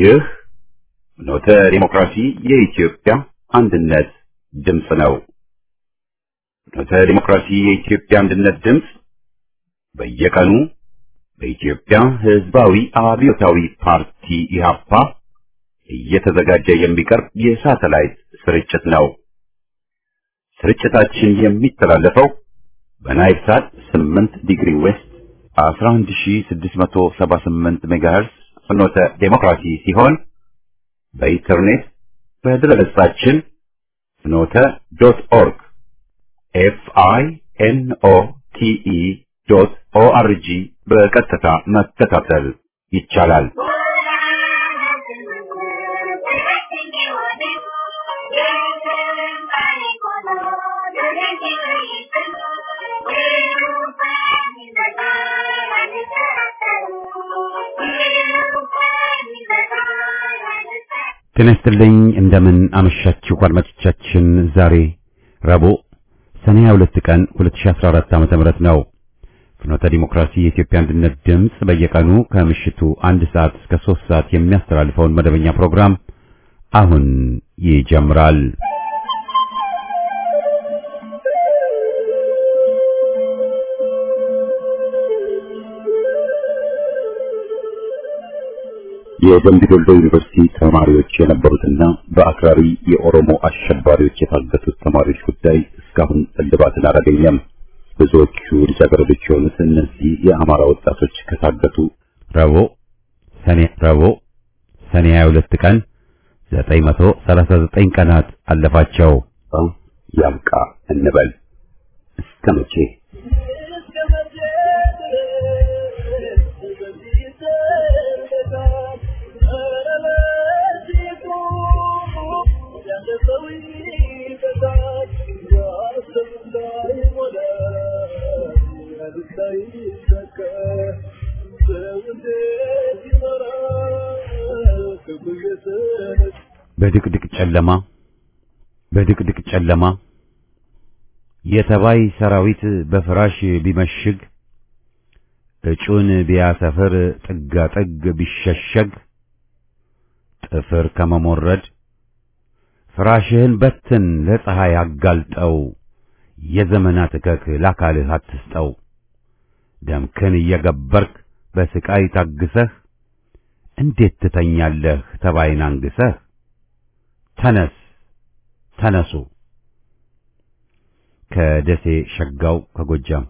ይህ ኖተ ዲሞክራሲ የኢትዮጵያ አንድነት ድምፅ ነው። ኖተ ዲሞክራሲ የኢትዮጵያ አንድነት ድምፅ በየቀኑ በኢትዮጵያ ሕዝባዊ አብዮታዊ ፓርቲ ኢህአፓ እየተዘጋጀ የሚቀርብ የሳተላይት ስርጭት ነው። ስርጭታችን የሚተላለፈው በናይል ሳት 8 ዲግሪ ዌስት 11678 ሜጋሄርስ ፍኖተ ዴሞክራሲ ሲሆን በኢንተርኔት በድረገጻችን ፍኖተ ዶት ኦርግ ኤፍ አይ ኤን ኦ ቲ ኢ ዶት ኦ አር ጂ በቀጥታ መከታተል ይቻላል። ጤና ይስጥልኝ እንደምን አመሻችሁ አድማጮቻችን። ዛሬ ረቡዕ ሰኔ 22 ቀን 2014 ዓ.ም ነው። ፍኖተ ዲሞክራሲ የኢትዮጵያ አንድነት ድምፅ በየቀኑ ከምሽቱ አንድ ሰዓት እስከ 3 ሰዓት የሚያስተላልፈውን መደበኛ ፕሮግራም አሁን ይጀምራል። የደምቢ ዶሎ ዩኒቨርሲቲ ተማሪዎች የነበሩትና በአክራሪ የኦሮሞ አሸባሪዎች የታገቱት ተማሪዎች ጉዳይ እስካሁን እልባትን አላገኘም። ብዙዎቹ ልጃገረዶች የሆኑት እነዚህ የአማራ ወጣቶች ከታገቱ ረቡዕ ሰኔ ረቡዕ ሰኔ 22 ቀን 939 ቀናት አለፋቸው። ያብቃ እንበል እስከ መቼ? በድቅድቅ ጨለማ በድቅድቅ ጨለማ የተባይ ሰራዊት በፍራሽ ቢመሽግ እጩን ቢያሰፍር ጥጋ ጥግ ቢሸሸግ ጥፍር ከመሞረድ ፍራሽህን በትን ለፀሐይ አጋልጠው የዘመናት እከክ ለአካልህ አትስጠው ደምክን እየገበርክ በስቃይ ታግሰህ እንዴት ትተኛለህ ተባይን አንግሰህ ተነስ ተነሱ ከደሴ ሸጋው ከጎጃም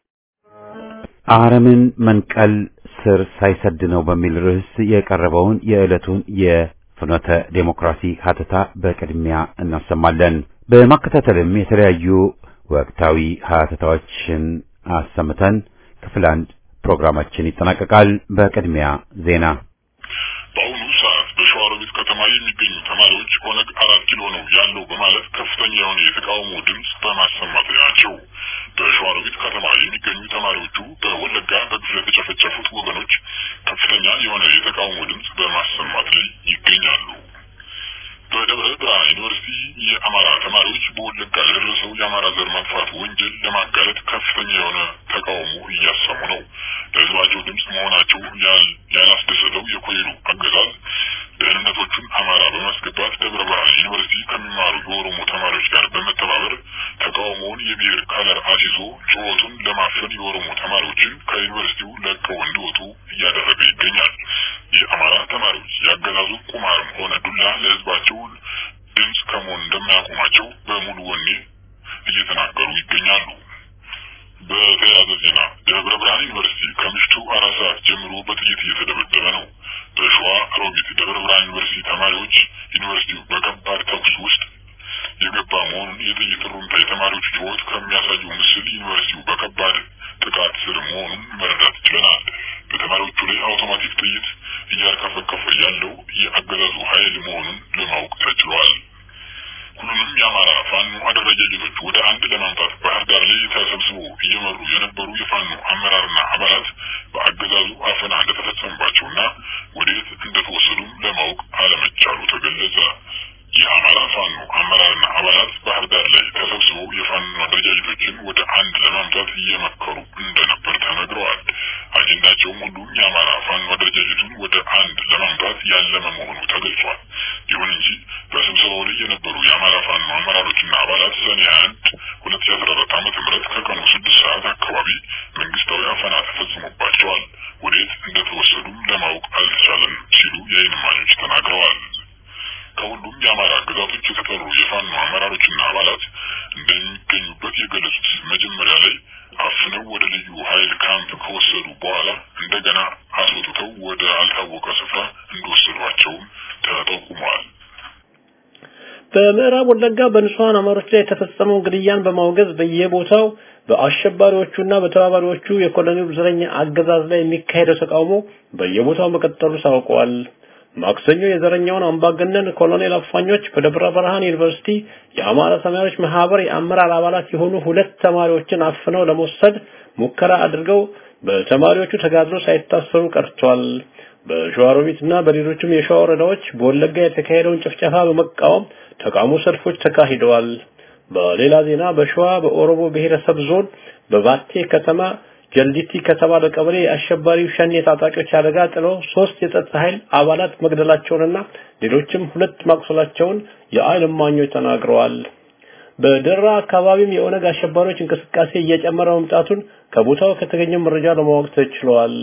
አረምን መንቀል ስር ሳይሰድ ነው በሚል ርዕስ የቀረበውን የዕለቱን የፍኖተ ዴሞክራሲ ሀተታ በቅድሚያ እናሰማለን። በማከታተልም የተለያዩ ወቅታዊ ሀተታዎችን አሰምተን ክፍል አንድ ፕሮግራማችን ይጠናቀቃል። በቅድሚያ ዜና በአሁኑ ሰዓት በሸዋሮቢት ከተማ የሚገኙ ተማሪዎች ኦነግ አራት ኪሎ ነው ያለው በማለት ከፍተኛ የሆነ የተቃውሞ ድምፅ በማሰማት ላይ ናቸው። በሸዋሮቢት ከተማ የሚገኙ ተማሪዎቹ በወለጋ በግፍ ለተጨፈጨፉት ወገኖች ከፍተኛ የሆነ የተቃውሞ ድምፅ በማሰማት ላይ ይገኛሉ። በደብረ ብርሃን ዩኒቨርሲቲ የአማራ ተማሪዎች በወለጋ ለደረሰው የአማራ ዘር ማጥፋት ወንጀል ለማጋለጥ ከፍተኛ የሆነ ተቃውሞ እያሰሙ ነው። ለሕዝባቸው ድምፅ መሆናቸው ያላስደሰተው የኮሌሉ አገዛዝ ደህንነቶቹን አማራ በማስገባት ደብረ ብርሃን ዩኒቨርሲቲ ከሚማሩ የኦሮሞ ተማሪዎች ጋር በመተባበር ተቃውሞውን የብሔር ከለር አስይዞ ጩኸቱን ለማፈን የኦሮሞ ተማሪዎችን ከዩኒቨርሲቲው ለቀው እንዲወጡ እያደረገ ይገኛል። የአማራ ተማሪዎች ያገዛዙ ቁማርም ሆነ ዱላ ለሕዝባቸው ድምፅ ከመሆን እንደማያቆማቸው በሙሉ ወኔ እየተናገሩ ይገኛሉ። በተያያዘ ዜና ደብረ ብርሃን ዩኒቨርሲቲ ከምሽቱ አራት ሰዓት ጀምሮ በጥይት እየተደበደበ ነው። በሸዋ ሮቢት ደብረ ብርሃን ዩኒቨርሲቲ ተማሪዎች ዩኒቨርሲቲው በከባድ ተኩስ ውስጥ የገባ መሆኑን የጥይት ሩምታ የተማሪዎች ጩኸት ከሚያሳየው ምስል ዩኒቨርሲቲው በከባድ ጥቃት ስር መሆኑን መረዳት ችለናል። በተማሪዎቹ ላይ አውቶማቲክ ጥይት እያርከፈከፈ ያለው የአገዛዙ ኃይል መሆኑን ለማወቅ ተችሏል። ሁሉንም የአማራ ፋኖ አደረጃጀቶች ወደ አንድ ለማምጣት ባህር ዳር ላይ ተሰብስበው እየመሩ የነበሩ የፋኖ አመራርና አባላት በአገዛዙ አፈና እንደተፈጸመባቸውና ወዴት እንደተወሰዱም ለማወቅ አለመቻሉ ተገለጸ። የአማራ ፋኖ አመራርና አባላት ባህር ዳር ላይ ተሰብስበው የፋኖ አደረጃጀቶችን ወደ አንድ ለማምጣት እየመከሩ እንደነበር ተነግረዋል። አጀንዳቸው እቅዳቸውም ሁሉም የአማራ ፋኖ አደረጃጀቱን ወደ አንድ ለማምጣት ያለመ መሆኑ ተገልጿል። ይሁን እንጂ በስብሰባው ላይ የነበሩ የአማራ ፋኖ አመራሮችና አባላት ሰኔ አንድ ሁለት ሺ አስራ አራት ዓመተ ምህረት ከቀኑ ስድስት ሰዓት አካባቢ መንግስታዊ አፈና ተፈጽሞባቸዋል። ወዴት እንደተወሰዱም ለማወቅ አልተቻለም ሲሉ የዓይን እማኞች ተናግረዋል። ከሁሉም የአማራ ግዛቶች የተጠሩ የፋኖ አመራሮችና አባላት እንደሚገኙበት የገለጹት መጀመሪያ ላይ አፍነው ወደ ልዩ ኃይል ካምፕ ከወሰዱ በኋላ እንደገና አስወጥተው ወደ አልታወቀ ስፍራ እንደወሰዷቸውም ተጠቁመዋል። በምዕራብ ወለጋ በንጹሃን አማሮች ላይ የተፈጸመውን ግድያን በማውገዝ በየቦታው በአሸባሪዎቹና በተባባሪዎቹ የኮሎኔሉ ዘረኛ አገዛዝ ላይ የሚካሄደው ተቃውሞ በየቦታው መቀጠሉ ታውቋል። ማክሰኞ የዘረኛውን አምባገነን ኮሎኔል አፋኞች በደብረ ብርሃን ዩኒቨርሲቲ የአማራ ተማሪዎች ማህበር የአመራር አባላት የሆኑ ሁለት ተማሪዎችን አፍነው ለመውሰድ ሙከራ አድርገው በተማሪዎቹ ተጋድሎ ሳይታሰሩ ቀርቷል። በሸዋሮቢትና በሌሎችም የሸዋ ወረዳዎች በወለጋ የተካሄደውን ጭፍጨፋ በመቃወም ተቃውሞ ሰልፎች ተካሂደዋል። በሌላ ዜና በሸዋ በኦሮሞ ብሔረሰብ ዞን በባቴ ከተማ ጀልዲቲ ከተባለ ቀበሌ የአሸባሪው ሸኔ ታጣቂዎች አደጋ ጥለው ሶስት የጸጥታ ኃይል አባላት መግደላቸውንና ሌሎችም ሁለት ማቁሰላቸውን የዓይን እማኞች ተናግረዋል። በደራ አካባቢም የኦነግ አሸባሪዎች እንቅስቃሴ እየጨመረ መምጣቱን ከቦታው ከተገኘው መረጃ ለማወቅ ተችሏል።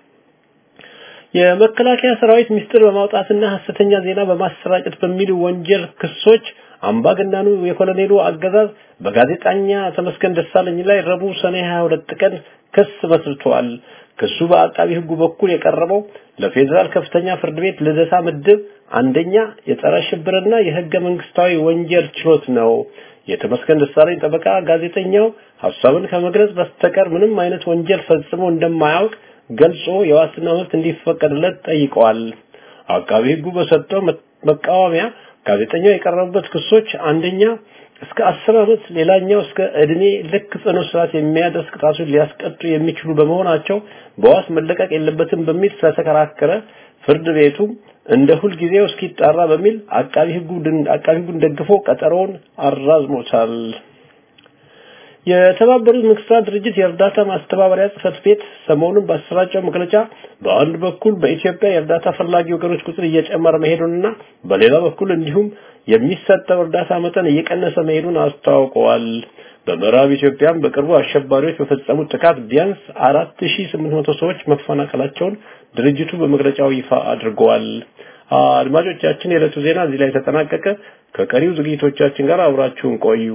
የመከላከያ ሰራዊት ምስጢር በማውጣትና ሐሰተኛ ዜና በማሰራጨት በሚሉ ወንጀል ክሶች አምባገነኑ የኮሎኔሉ አገዛዝ በጋዜጠኛ ተመስገን ደሳለኝ ላይ ረቡዕ ሰኔ 22 ቀን ክስ መስርቷል። ክሱ በአቃቢ ሕጉ በኩል የቀረበው ለፌዴራል ከፍተኛ ፍርድ ቤት ልደታ ምድብ አንደኛ የጸረ ሽብርና የህገ መንግስታዊ ወንጀል ችሎት ነው። የተመስገን ደሳለኝ ጠበቃ ጋዜጠኛው ሐሳብን ከመግለጽ በስተቀር ምንም አይነት ወንጀል ፈጽሞ እንደማያውቅ ገልጾ የዋስትና መብት እንዲፈቀድለት ጠይቀዋል። አቃቢ ሕጉ በሰጠው መቃወሚያ ጋዜጠኛው የቀረቡበት ክሶች አንደኛ እስከ አስር ዓመት ሌላኛው እስከ እድሜ ልክ ጽኑ እስራት የሚያደርስ ቅጣቱን ሊያስቀጡ የሚችሉ በመሆናቸው በዋስ መለቀቅ የለበትም በሚል ስለተከራከረ ፍርድ ቤቱ እንደ ሁልጊዜው እስኪጣራ በሚል አቃቢ ሕጉ አቃቢ ሕጉን ደግፎ ቀጠሮውን አራዝሞታል። የተባበሩት መንግስታት ድርጅት የእርዳታ ማስተባበሪያ ጽህፈት ቤት ሰሞኑን ባሰራጨው መግለጫ በአንድ በኩል በኢትዮጵያ የእርዳታ ፈላጊ ወገኖች ቁጥር እየጨመረ መሄዱንና በሌላ በኩል እንዲሁም የሚሰጠው እርዳታ መጠን እየቀነሰ መሄዱን አስታውቀዋል። በምዕራብ ኢትዮጵያም በቅርቡ አሸባሪዎች በፈጸሙት ጥቃት ቢያንስ 4800 ሰዎች መፈናቀላቸውን ድርጅቱ በመግለጫው ይፋ አድርገዋል። አድማጮቻችን፣ የዕለቱ ዜና እዚህ ላይ ተጠናቀቀ። ከቀሪው ዝግጅቶቻችን ጋር አብራችሁን ቆዩ።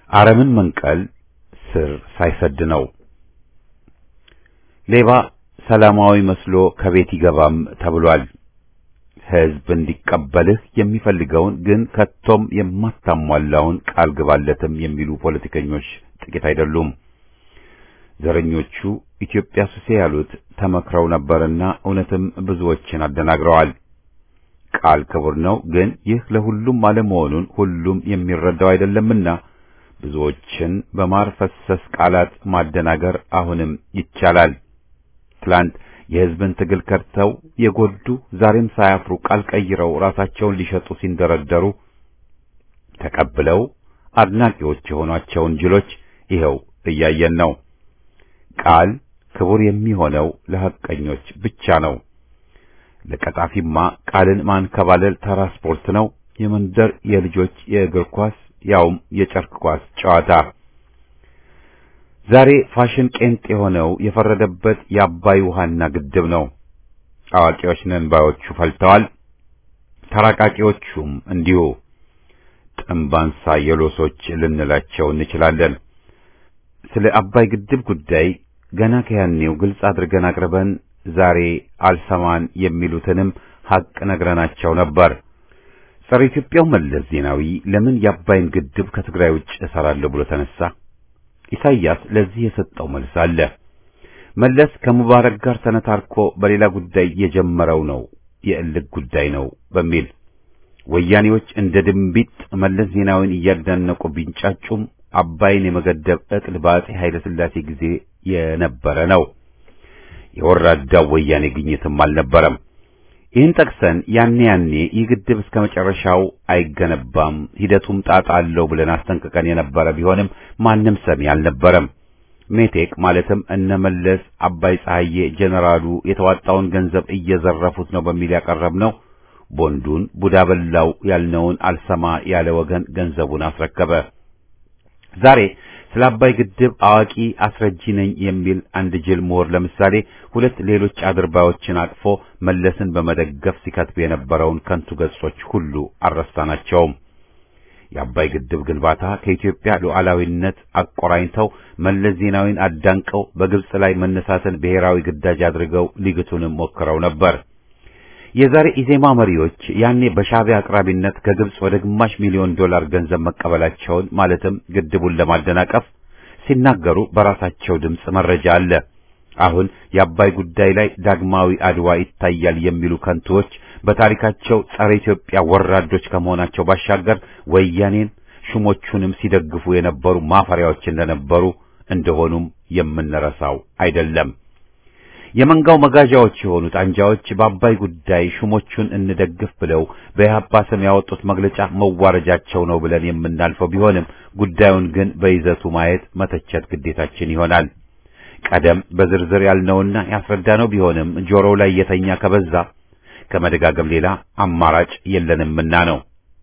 አረምን መንቀል ስር ሳይሰድ ነው። ሌባ ሰላማዊ መስሎ ከቤት ይገባም ተብሏል። ሕዝብ እንዲቀበልህ የሚፈልገውን ግን ከቶም የማታሟላውን ቃል ግባለትም የሚሉ ፖለቲከኞች ጥቂት አይደሉም። ዘረኞቹ ኢትዮጵያ ሱሴ ያሉት ተመክረው ነበርና እውነትም ብዙዎችን አደናግረዋል። ቃል ክቡር ነው፣ ግን ይህ ለሁሉም አለመሆኑን ሁሉም የሚረዳው አይደለምና ብዙዎችን በማር ፈሰስ ቃላት ማደናገር አሁንም ይቻላል። ትላንት የሕዝብን ትግል ከድተው የጎዱ ዛሬም ሳያፍሩ ቃል ቀይረው ራሳቸውን ሊሸጡ ሲንደረደሩ ተቀብለው አድናቂዎች የሆኗቸውን ጅሎች ይኸው እያየን ነው። ቃል ክቡር የሚሆነው ለሐቀኞች ብቻ ነው። ለቀጣፊማ ቃልን ማንከባለል ተራ ስፖርት ነው። የመንደር የልጆች የእግር ኳስ ያውም የጨርቅ ኳስ ጨዋታ። ዛሬ ፋሽን ቄንጥ የሆነው የፈረደበት የአባይ ውሃና ግድብ ነው። አዋቂዎች ነን ባዮቹ ፈልተዋል። ተራቃቂዎቹም እንዲሁ ጥንባንሳ የሎሶች ልንላቸው እንችላለን። ስለ አባይ ግድብ ጉዳይ ገና ከያኔው ግልጽ አድርገን አቅርበን ዛሬ አልሰማን የሚሉትንም ሐቅ ነግረናቸው ነበር። ጸረ ኢትዮጵያው መለስ ዜናዊ ለምን የአባይን ግድብ ከትግራይ ውጭ እሰራለሁ ብሎ ተነሳ? ኢሳይያስ ለዚህ የሰጠው መልስ አለ። መለስ ከሙባረክ ጋር ተነታርኮ በሌላ ጉዳይ የጀመረው ነው የእልክ ጉዳይ ነው በሚል ወያኔዎች እንደ ድንቢጥ መለስ ዜናዊን እያዳነቁ ቢንጫጩም አባይን የመገደብ ዕቅድ በአጼ ኃይለ ሥላሴ ጊዜ የነበረ ነው። የወራዳው ወያኔ ግኝትም አልነበረም። ይህን ጠቅሰን ያኔ ያኔ ይህ ግድብ እስከ መጨረሻው አይገነባም፣ ሂደቱም ጣጣ አለው ብለን አስጠንቅቀን የነበረ ቢሆንም ማንም ሰሚ አልነበረም። ሜቴክ ማለትም እነመለስ አባይ ፀሐዬ ጄኔራሉ የተዋጣውን ገንዘብ እየዘረፉት ነው በሚል ያቀረብነው ቦንዱን ቡዳ በላው ያልነውን አልሰማ ያለ ወገን ገንዘቡን አስረከበ። ዛሬ ስለ አባይ ግድብ አዋቂ አስረጂ ነኝ የሚል አንድ ጅል ምሁር ለምሳሌ ሁለት ሌሎች አድርባዮችን አቅፎ መለስን በመደገፍ ሲከትብ የነበረውን ከንቱ ገጾች ሁሉ አልረሳናቸውም። የአባይ ግድብ ግንባታ ከኢትዮጵያ ሉዓላዊነት አቆራኝተው መለስ ዜናዊን አዳንቀው በግብጽ ላይ መነሳትን ብሔራዊ ግዳጅ አድርገው ሊግቱንም ሞክረው ነበር። የዛሬ ኢዜማ መሪዎች ያኔ በሻዕቢያ አቅራቢነት ከግብጽ ወደ ግማሽ ሚሊዮን ዶላር ገንዘብ መቀበላቸውን ማለትም ግድቡን ለማደናቀፍ ሲናገሩ በራሳቸው ድምፅ መረጃ አለ። አሁን የአባይ ጉዳይ ላይ ዳግማዊ አድዋ ይታያል የሚሉ ከንቱዎች በታሪካቸው ጸረ ኢትዮጵያ ወራዶች ከመሆናቸው ባሻገር ወያኔን ሹሞቹንም ሲደግፉ የነበሩ ማፈሪያዎች እንደነበሩ እንደሆኑም የምንረሳው አይደለም። የመንጋው መጋዣዎች የሆኑት አንጃዎች በአባይ ጉዳይ ሹሞቹን እንደግፍ ብለው በኢህአፓ ስም ያወጡት መግለጫ መዋረጃቸው ነው ብለን የምናልፈው ቢሆንም ጉዳዩን ግን በይዘቱ ማየት መተቸት ግዴታችን ይሆናል። ቀደም በዝርዝር ያልነውና ያስረዳነው ቢሆንም ጆሮው ላይ የተኛ ከበዛ ከመደጋገም ሌላ አማራጭ የለንምና ነው።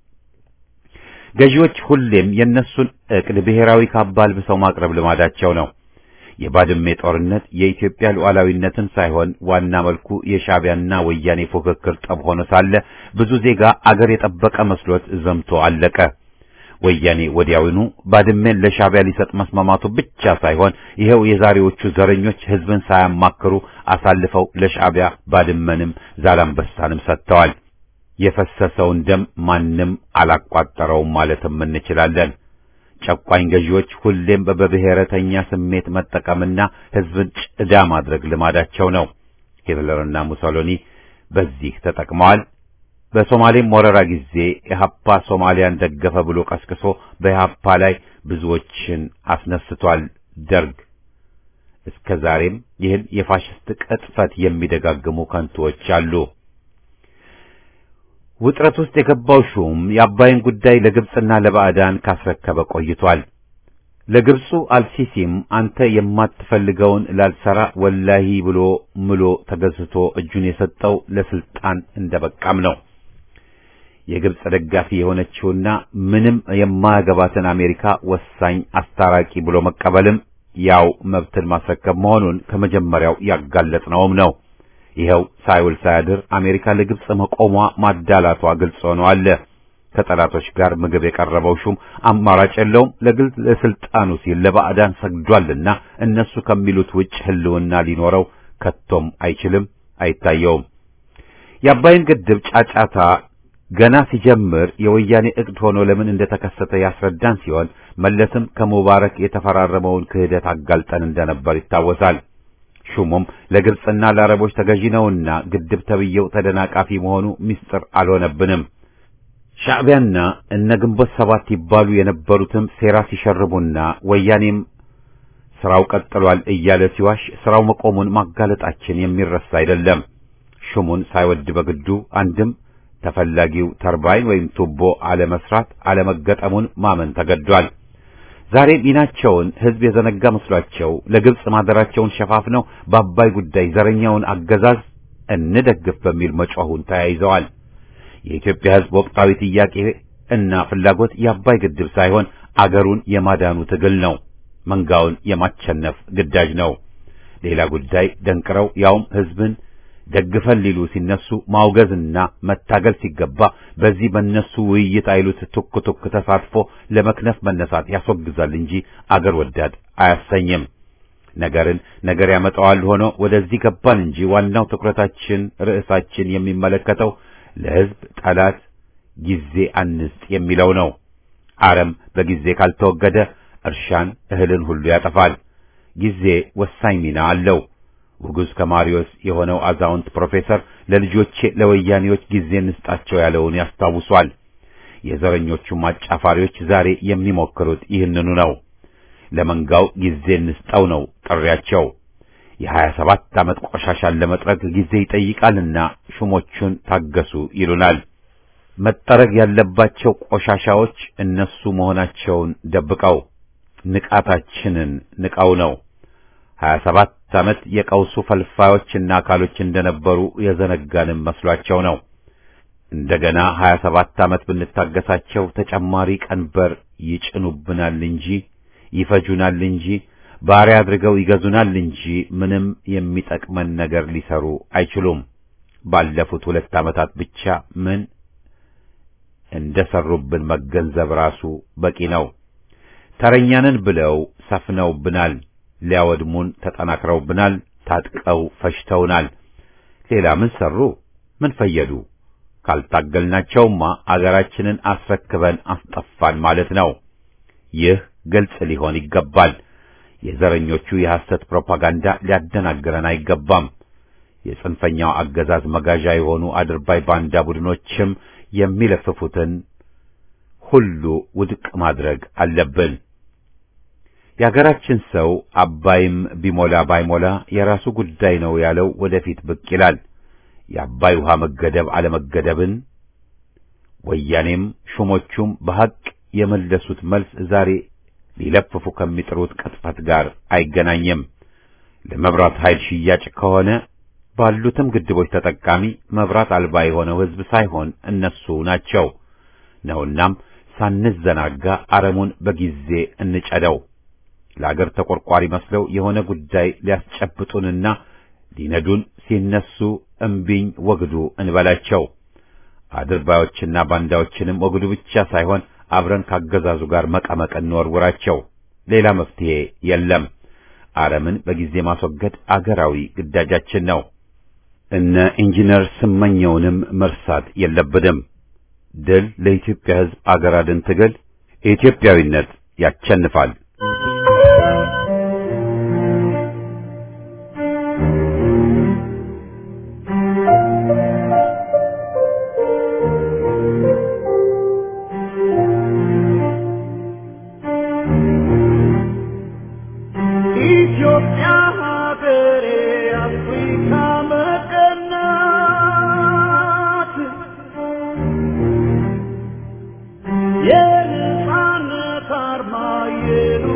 ገዢዎች ሁሌም የእነሱን ዕቅድ ብሔራዊ ካባ አልብሰው ማቅረብ ልማዳቸው ነው። የባድሜ ጦርነት የኢትዮጵያ ሉዓላዊነትን ሳይሆን ዋና መልኩ የሻዕቢያና ወያኔ ፉክክር ጠብ ሆኖ ሳለ ብዙ ዜጋ አገር የጠበቀ መስሎት ዘምቶ አለቀ። ወያኔ ወዲያውኑ ባድሜን ለሻዕቢያ ሊሰጥ መስማማቱ ብቻ ሳይሆን ይሄው የዛሬዎቹ ዘረኞች ሕዝብን ሳያማክሩ አሳልፈው ለሻዕቢያ ባድመንም ዛላምበሳንም ሰጥተዋል። የፈሰሰውን ደም ማንም አላቋጠረውም ማለትም እንችላለን። ጨቋኝ ገዢዎች ሁሌም በብሔረተኛ ስሜት መጠቀምና ሕዝብን ጭዳ ማድረግ ልማዳቸው ነው። ሂትለርና ሙሶሎኒ በዚህ ተጠቅመዋል። በሶማሌም ወረራ ጊዜ ኢህአፓ ሶማሊያን ደገፈ ብሎ ቀስቅሶ በኢህአፓ ላይ ብዙዎችን አስነስቷል። ደርግ እስከ ዛሬም ይህን የፋሽስት ቅጥፈት የሚደጋግሙ ከንቱዎች አሉ። ውጥረት ውስጥ የገባው ሹም የአባይን ጉዳይ ለግብጽና ለባዕዳን ካስረከበ ቆይቷል። ለግብፁ አልሲሲም አንተ የማትፈልገውን ላልሰራ ወላሂ ብሎ ምሎ ተገዝቶ እጁን የሰጠው ለስልጣን እንደበቃም ነው። የግብጽ ደጋፊ የሆነችውና ምንም የማያገባትን አሜሪካ ወሳኝ አስታራቂ ብሎ መቀበልም ያው መብትን ማስረከብ መሆኑን ከመጀመሪያው ያጋለጥነውም ነው። ይኸው ሳይውል ሳያድር አሜሪካ ለግብጽ መቆሟ ማዳላቷ ግልጽ ሆኖ አለ። ከጠላቶች ጋር ምግብ የቀረበው ሹም አማራጭ የለውም። ለግል ለስልጣኑ ሲል ለባዕዳን ሰግዷልና እነሱ ከሚሉት ውጭ ህልውና ሊኖረው ከቶም አይችልም፣ አይታየውም። የአባይን ግድብ ጫጫታ ገና ሲጀምር የወያኔ እቅድ ሆኖ ለምን እንደተከሰተ ያስረዳን ሲሆን መለስም ከሙባረክ የተፈራረመውን ክህደት አጋልጠን እንደነበር ይታወሳል። ሹሙም ለግብጽና ለአረቦች ተገዢ ነውና ግድብ ተብዬው ተደናቃፊ መሆኑ ምስጢር አልሆነብንም። ሻዕቢያና እነ ግንቦት ሰባት ይባሉ የነበሩትም ሴራ ሲሸርቡና ወያኔም ስራው ቀጥሏል እያለ ሲዋሽ ስራው መቆሙን ማጋለጣችን የሚረሳ አይደለም። ሹሙን ሳይወድ በግዱ አንድም ተፈላጊው ተርባይን ወይም ቱቦ አለመስራት አለመገጠሙን ማመን ተገዷል። ዛሬ ሚናቸውን ህዝብ የዘነጋ መስሏቸው ለግብጽ ማደራቸውን ሸፋፍነው በአባይ ጉዳይ ዘረኛውን አገዛዝ እንደግፍ በሚል መጮሁን ተያይዘዋል። የኢትዮጵያ ህዝብ ወቅታዊ ጥያቄ እና ፍላጎት የአባይ ግድብ ሳይሆን አገሩን የማዳኑ ትግል ነው። መንጋውን የማቸነፍ ግዳጅ ነው። ሌላ ጉዳይ ደንቅረው ያውም ህዝብን ደግፈን ሊሉ ሲነሱ ማውገዝና መታገል ሲገባ በዚህ በነሱ ውይይት አይሉት ቱክ ቱክ ተሳትፎ ለመክነፍ መነሳት ያስወግዛል እንጂ አገር ወዳድ አያሰኝም። ነገርን ነገር ያመጣዋል ሆኖ ወደዚህ ገባን እንጂ ዋናው ትኩረታችን ርዕሳችን የሚመለከተው ለህዝብ ጠላት ጊዜ አንስጥ የሚለው ነው። አረም በጊዜ ካልተወገደ እርሻን እህልን ሁሉ ያጠፋል። ጊዜ ወሳኝ ሚና አለው። ውጉዝ ከማሪዮስ የሆነው አዛውንት ፕሮፌሰር ለልጆቼ ለወያኔዎች ጊዜ እንስጣቸው ያለውን ያስታውሷል። የዘረኞቹ አጫፋሪዎች ዛሬ የሚሞክሩት ይህንኑ ነው። ለመንጋው ጊዜ እንስጠው ነው ጥሪያቸው። የሀያ ሰባት ዓመት ቆሻሻን ለመጥረግ ጊዜ ይጠይቃልና ሹሞቹን ታገሱ ይሉናል። መጠረግ ያለባቸው ቆሻሻዎች እነሱ መሆናቸውን ደብቀው ንቃታችንን ንቀው ነው። ሀያ ሰባት ዓመት የቀውሱ ፈልፋዮችና አካሎች እንደነበሩ የዘነጋንም መስሏቸው ነው። እንደገና ሀያ ሰባት ዓመት ብንታገሳቸው ተጨማሪ ቀንበር ይጭኑብናል እንጂ ይፈጁናል እንጂ ባሪያ አድርገው ይገዙናል እንጂ ምንም የሚጠቅመን ነገር ሊሰሩ አይችሉም። ባለፉት ሁለት ዓመታት ብቻ ምን እንደሰሩብን መገንዘብ ራሱ በቂ ነው። ተረኛንን ብለው ሰፍነውብናል። ሊያወድሙን ተጠናክረውብናል። ታጥቀው ፈሽተውናል። ሌላ ምን ሰሩ? ምን ፈየዱ? ካልታገልናቸውማ አገራችንን አስረክበን አስጠፋን ማለት ነው። ይህ ግልጽ ሊሆን ይገባል። የዘረኞቹ የሐሰት ፕሮፓጋንዳ ሊያደናግረን አይገባም። የጽንፈኛው አገዛዝ መጋዣ የሆኑ አድርባይ ባንዳ ቡድኖችም የሚለፍፉትን ሁሉ ውድቅ ማድረግ አለብን። የሀገራችን ሰው አባይም ቢሞላ ባይሞላ የራሱ ጉዳይ ነው ያለው ወደፊት ብቅ ይላል። የአባይ ውሃ መገደብ አለመገደብን ወያኔም ሹሞቹም በሐቅ የመለሱት መልስ ዛሬ ሊለፍፉ ከሚጥሩት ቅጥፈት ጋር አይገናኝም። ለመብራት ኃይል ሽያጭ ከሆነ ባሉትም ግድቦች ተጠቃሚ መብራት አልባ የሆነው ሕዝብ ሳይሆን እነሱ ናቸው ነውናም ሳንዘናጋ አረሙን በጊዜ እንጨደው። ለአገር ተቆርቋሪ መስለው የሆነ ጉዳይ ሊያስጨብጡንና ሊነዱን ሲነሱ እምቢኝ ወግዱ እንበላቸው። አድርባዮችና ባንዳዎችንም ወግዱ ብቻ ሳይሆን አብረን ካገዛዙ ጋር መቀመቅ እንወርውራቸው። ሌላ መፍትሄ የለም። አረምን በጊዜ ማስወገድ አገራዊ ግዳጃችን ነው። እነ ኢንጂነር ስመኘውንም መርሳት የለብንም። ድል ለኢትዮጵያ ሕዝብ አገር አድን ትግል። ኢትዮጵያዊነት ያቸንፋል። ኢትዮጵያ ሀገሬ አፍሪካ መቀናት የነጻነት አርማ የሉ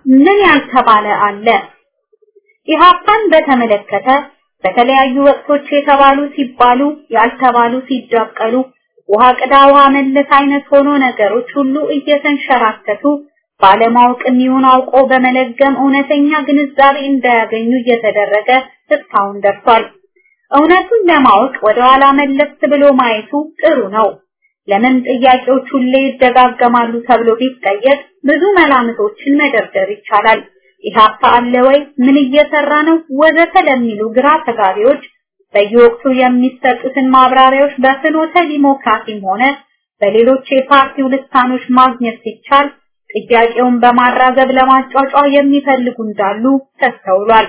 ምን ያልተባለ አለ? ኢህአፓን በተመለከተ በተለያዩ ወቅቶች የተባሉ ሲባሉ ያልተባሉ ሲዳቀሉ ውሃ ቅዳ ውሃ መለስ አይነት ሆኖ ነገሮች ሁሉ እየተንሸራተቱ ባለማወቅም ይሁን አውቆ በመለገም እውነተኛ ግንዛቤ እንዳያገኙ እየተደረገ እስካሁን ደርሷል። እውነቱን ለማወቅ ወደ ኋላ መለስ ብሎ ማየቱ ጥሩ ነው። ለምን ጥያቄዎች ሁሌ ይደጋገማሉ ተብሎ ቢጠየቅ ብዙ መላምቶችን መደርደር ይቻላል። ኢህአፓ አለ ወይ? ምን እየሰራ ነው? ወዘተ ለሚሉ ግራ ተጋቢዎች በየወቅቱ የሚሰጡትን ማብራሪያዎች በፍኖተ ዲሞክራሲም ሆነ በሌሎች የፓርቲው ልሳኖች ማግኘት ሲቻል ጥያቄውን በማራገብ ለማጫጫ የሚፈልጉ እንዳሉ ተስተውሏል።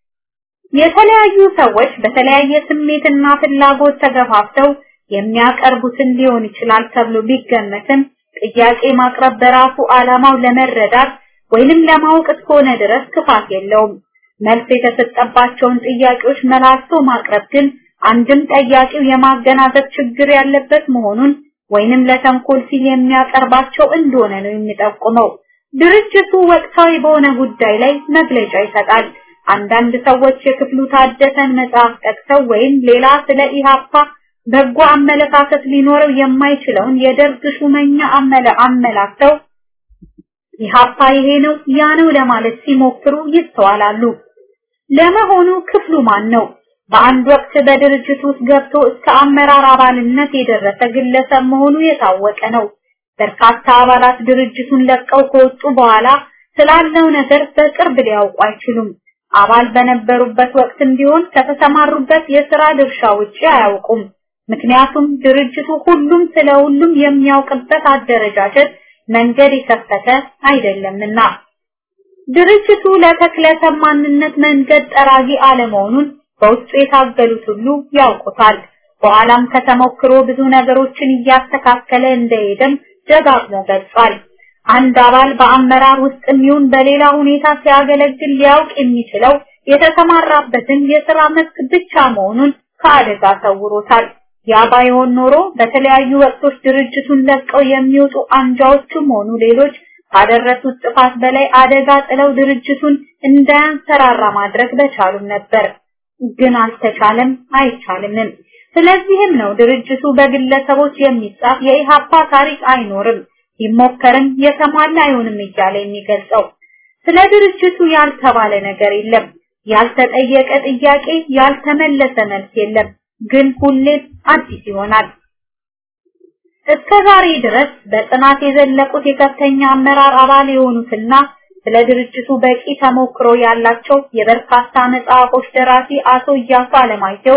የተለያዩ ሰዎች በተለያየ ስሜትና ፍላጎት ተገፋፍተው የሚያቀርቡትን ሊሆን ይችላል ተብሎ ቢገመትም ጥያቄ ማቅረብ በራሱ ዓላማው ለመረዳት ወይንም ለማወቅ እስከሆነ ድረስ ክፋት የለውም። መልስ የተሰጠባቸውን ጥያቄዎች መላልሶ ማቅረብ ግን አንድም ጠያቂው የማገናዘብ ችግር ያለበት መሆኑን ወይንም ለተንኮል ሲል የሚያቀርባቸው እንደሆነ ነው የሚጠቁመው። ድርጅቱ ወቅታዊ በሆነ ጉዳይ ላይ መግለጫ ይሰጣል። አንዳንድ ሰዎች የክፍሉ ታደሰን መጽሐፍ ጠቅሰው ወይም ሌላ ስለ ኢሃፓ በጎ አመለካከት ሊኖረው የማይችለውን የደርግ ሹመኛ አመለ አመላክተው ኢሃፓ ይሄ ነው ያ ነው ለማለት ሲሞክሩ ይስተዋላሉ። ለመሆኑ ክፍሉ ማን ነው? በአንድ ወቅት በድርጅት ውስጥ ገብቶ እስከ አመራር አባልነት የደረሰ ግለሰብ መሆኑ የታወቀ ነው። በርካታ አባላት ድርጅቱን ለቀው ከወጡ በኋላ ስላለው ነገር በቅርብ ሊያውቁ አይችሉም። አባል በነበሩበት ወቅትም ቢሆን ከተሰማሩበት የሥራ ድርሻ ውጪ አያውቁም። ምክንያቱም ድርጅቱ ሁሉም ስለ ሁሉም የሚያውቅበት አደረጃጀት መንገድ የከፈተ አይደለምና። ድርጅቱ ለተክለሰብ ማንነት መንገድ ጠራጊ አለመሆኑን በውስጡ የታገሉት ሁሉ ያውቁታል። በኋላም ከተሞክሮ ብዙ ነገሮችን እያስተካከለ እንደሄደም ደጋግሞ ገልጿል። አንድ አባል በአመራር ውስጥ የሚሆን በሌላ ሁኔታ ሲያገለግል ሊያውቅ የሚችለው የተሰማራበትን የሥራ መስክ ብቻ መሆኑን ከአደጋ ሰውሮታል። ያ ባይሆን ኖሮ በተለያዩ ወቅቶች ድርጅቱን ለቀው የሚወጡ አንጃዎችም ሆኑ ሌሎች ካደረሱት ጥፋት በላይ አደጋ ጥለው ድርጅቱን እንዳያንሰራራ ማድረግ በቻሉም ነበር። ግን አልተቻለም፣ አይቻልምም። ስለዚህም ነው ድርጅቱ በግለሰቦች የሚጻፍ የኢሃፓ ታሪክ አይኖርም፣ ቢሞከርም የተሟላ አይሆንም እያለ የሚገልጸው። ስለ ድርጅቱ ያልተባለ ነገር የለም፣ ያልተጠየቀ ጥያቄ፣ ያልተመለሰ መልስ የለም። ግን ሁሌም አዲስ ይሆናል። እስከ ዛሬ ድረስ በጥናት የዘለቁት የከፍተኛ አመራር አባል የሆኑትና ስለ ድርጅቱ በቂ ተሞክሮ ያላቸው የበርካታ መጽሐፎች ደራሲ አቶ እያሱ አለማየሁ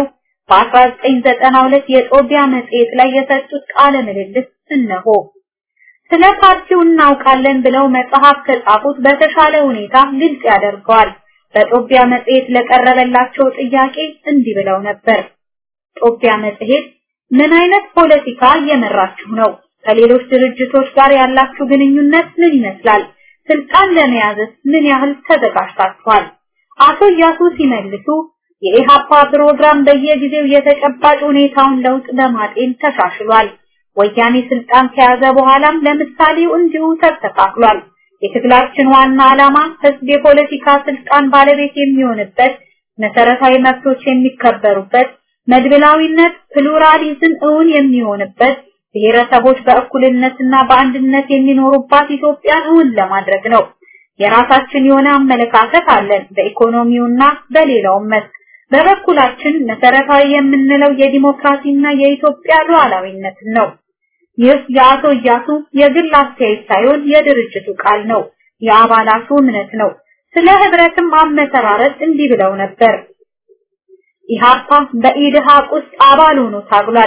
በ1992 የጦቢያ መጽሔት ላይ የሰጡት ቃለ ምልልስ እነሆ። ስለ ፓርቲው እናውቃለን ብለው መጽሐፍ ከጻፉት በተሻለ ሁኔታ ግልጽ ያደርገዋል። በጦቢያ መጽሔት ለቀረበላቸው ጥያቄ እንዲህ ብለው ነበር። ጦቢያ መጽሔት ምን አይነት ፖለቲካ እየመራችሁ ነው? ከሌሎች ድርጅቶች ጋር ያላችሁ ግንኙነት ምን ይመስላል? ስልጣን ለመያዝስ ምን ያህል ተዘጋጅታችኋል? አቶ እያሱ ሲመልሱ የኢሃፓ ፕሮግራም በየጊዜው የተጨባጭ ሁኔታውን ለውጥ በማጤን ተሻሽሏል። ወያኔ ስልጣን ከያዘ በኋላም ለምሳሌው እንዲሁ ተስተካክሏል። የትግላችን ዋና ዓላማ ህዝብ የፖለቲካ ስልጣን ባለቤት የሚሆንበት፣ መሰረታዊ መብቶች የሚከበሩበት መድብላዊነት ፕሉራሊዝም እውን የሚሆንበት ብሔረሰቦች በእኩልነትና በአንድነት የሚኖሩባት ኢትዮጵያን እውን ለማድረግ ነው። የራሳችን የሆነ አመለካከት አለን በኢኮኖሚውና በሌላውም መስክ። በበኩላችን መሰረታዊ የምንለው የዲሞክራሲና የኢትዮጵያ ሉዓላዊነትን ነው። ይህ የአቶ እያሱ የግል አስተያየት ሳይሆን የድርጅቱ ቃል ነው፣ የአባላቱ እምነት ነው። ስለ ህብረትም አመሰራረት እንዲህ ብለው ነበር። ኢሃፓ በኢድሃቅ ውስጥ አባል ሆኖ ታግሏል።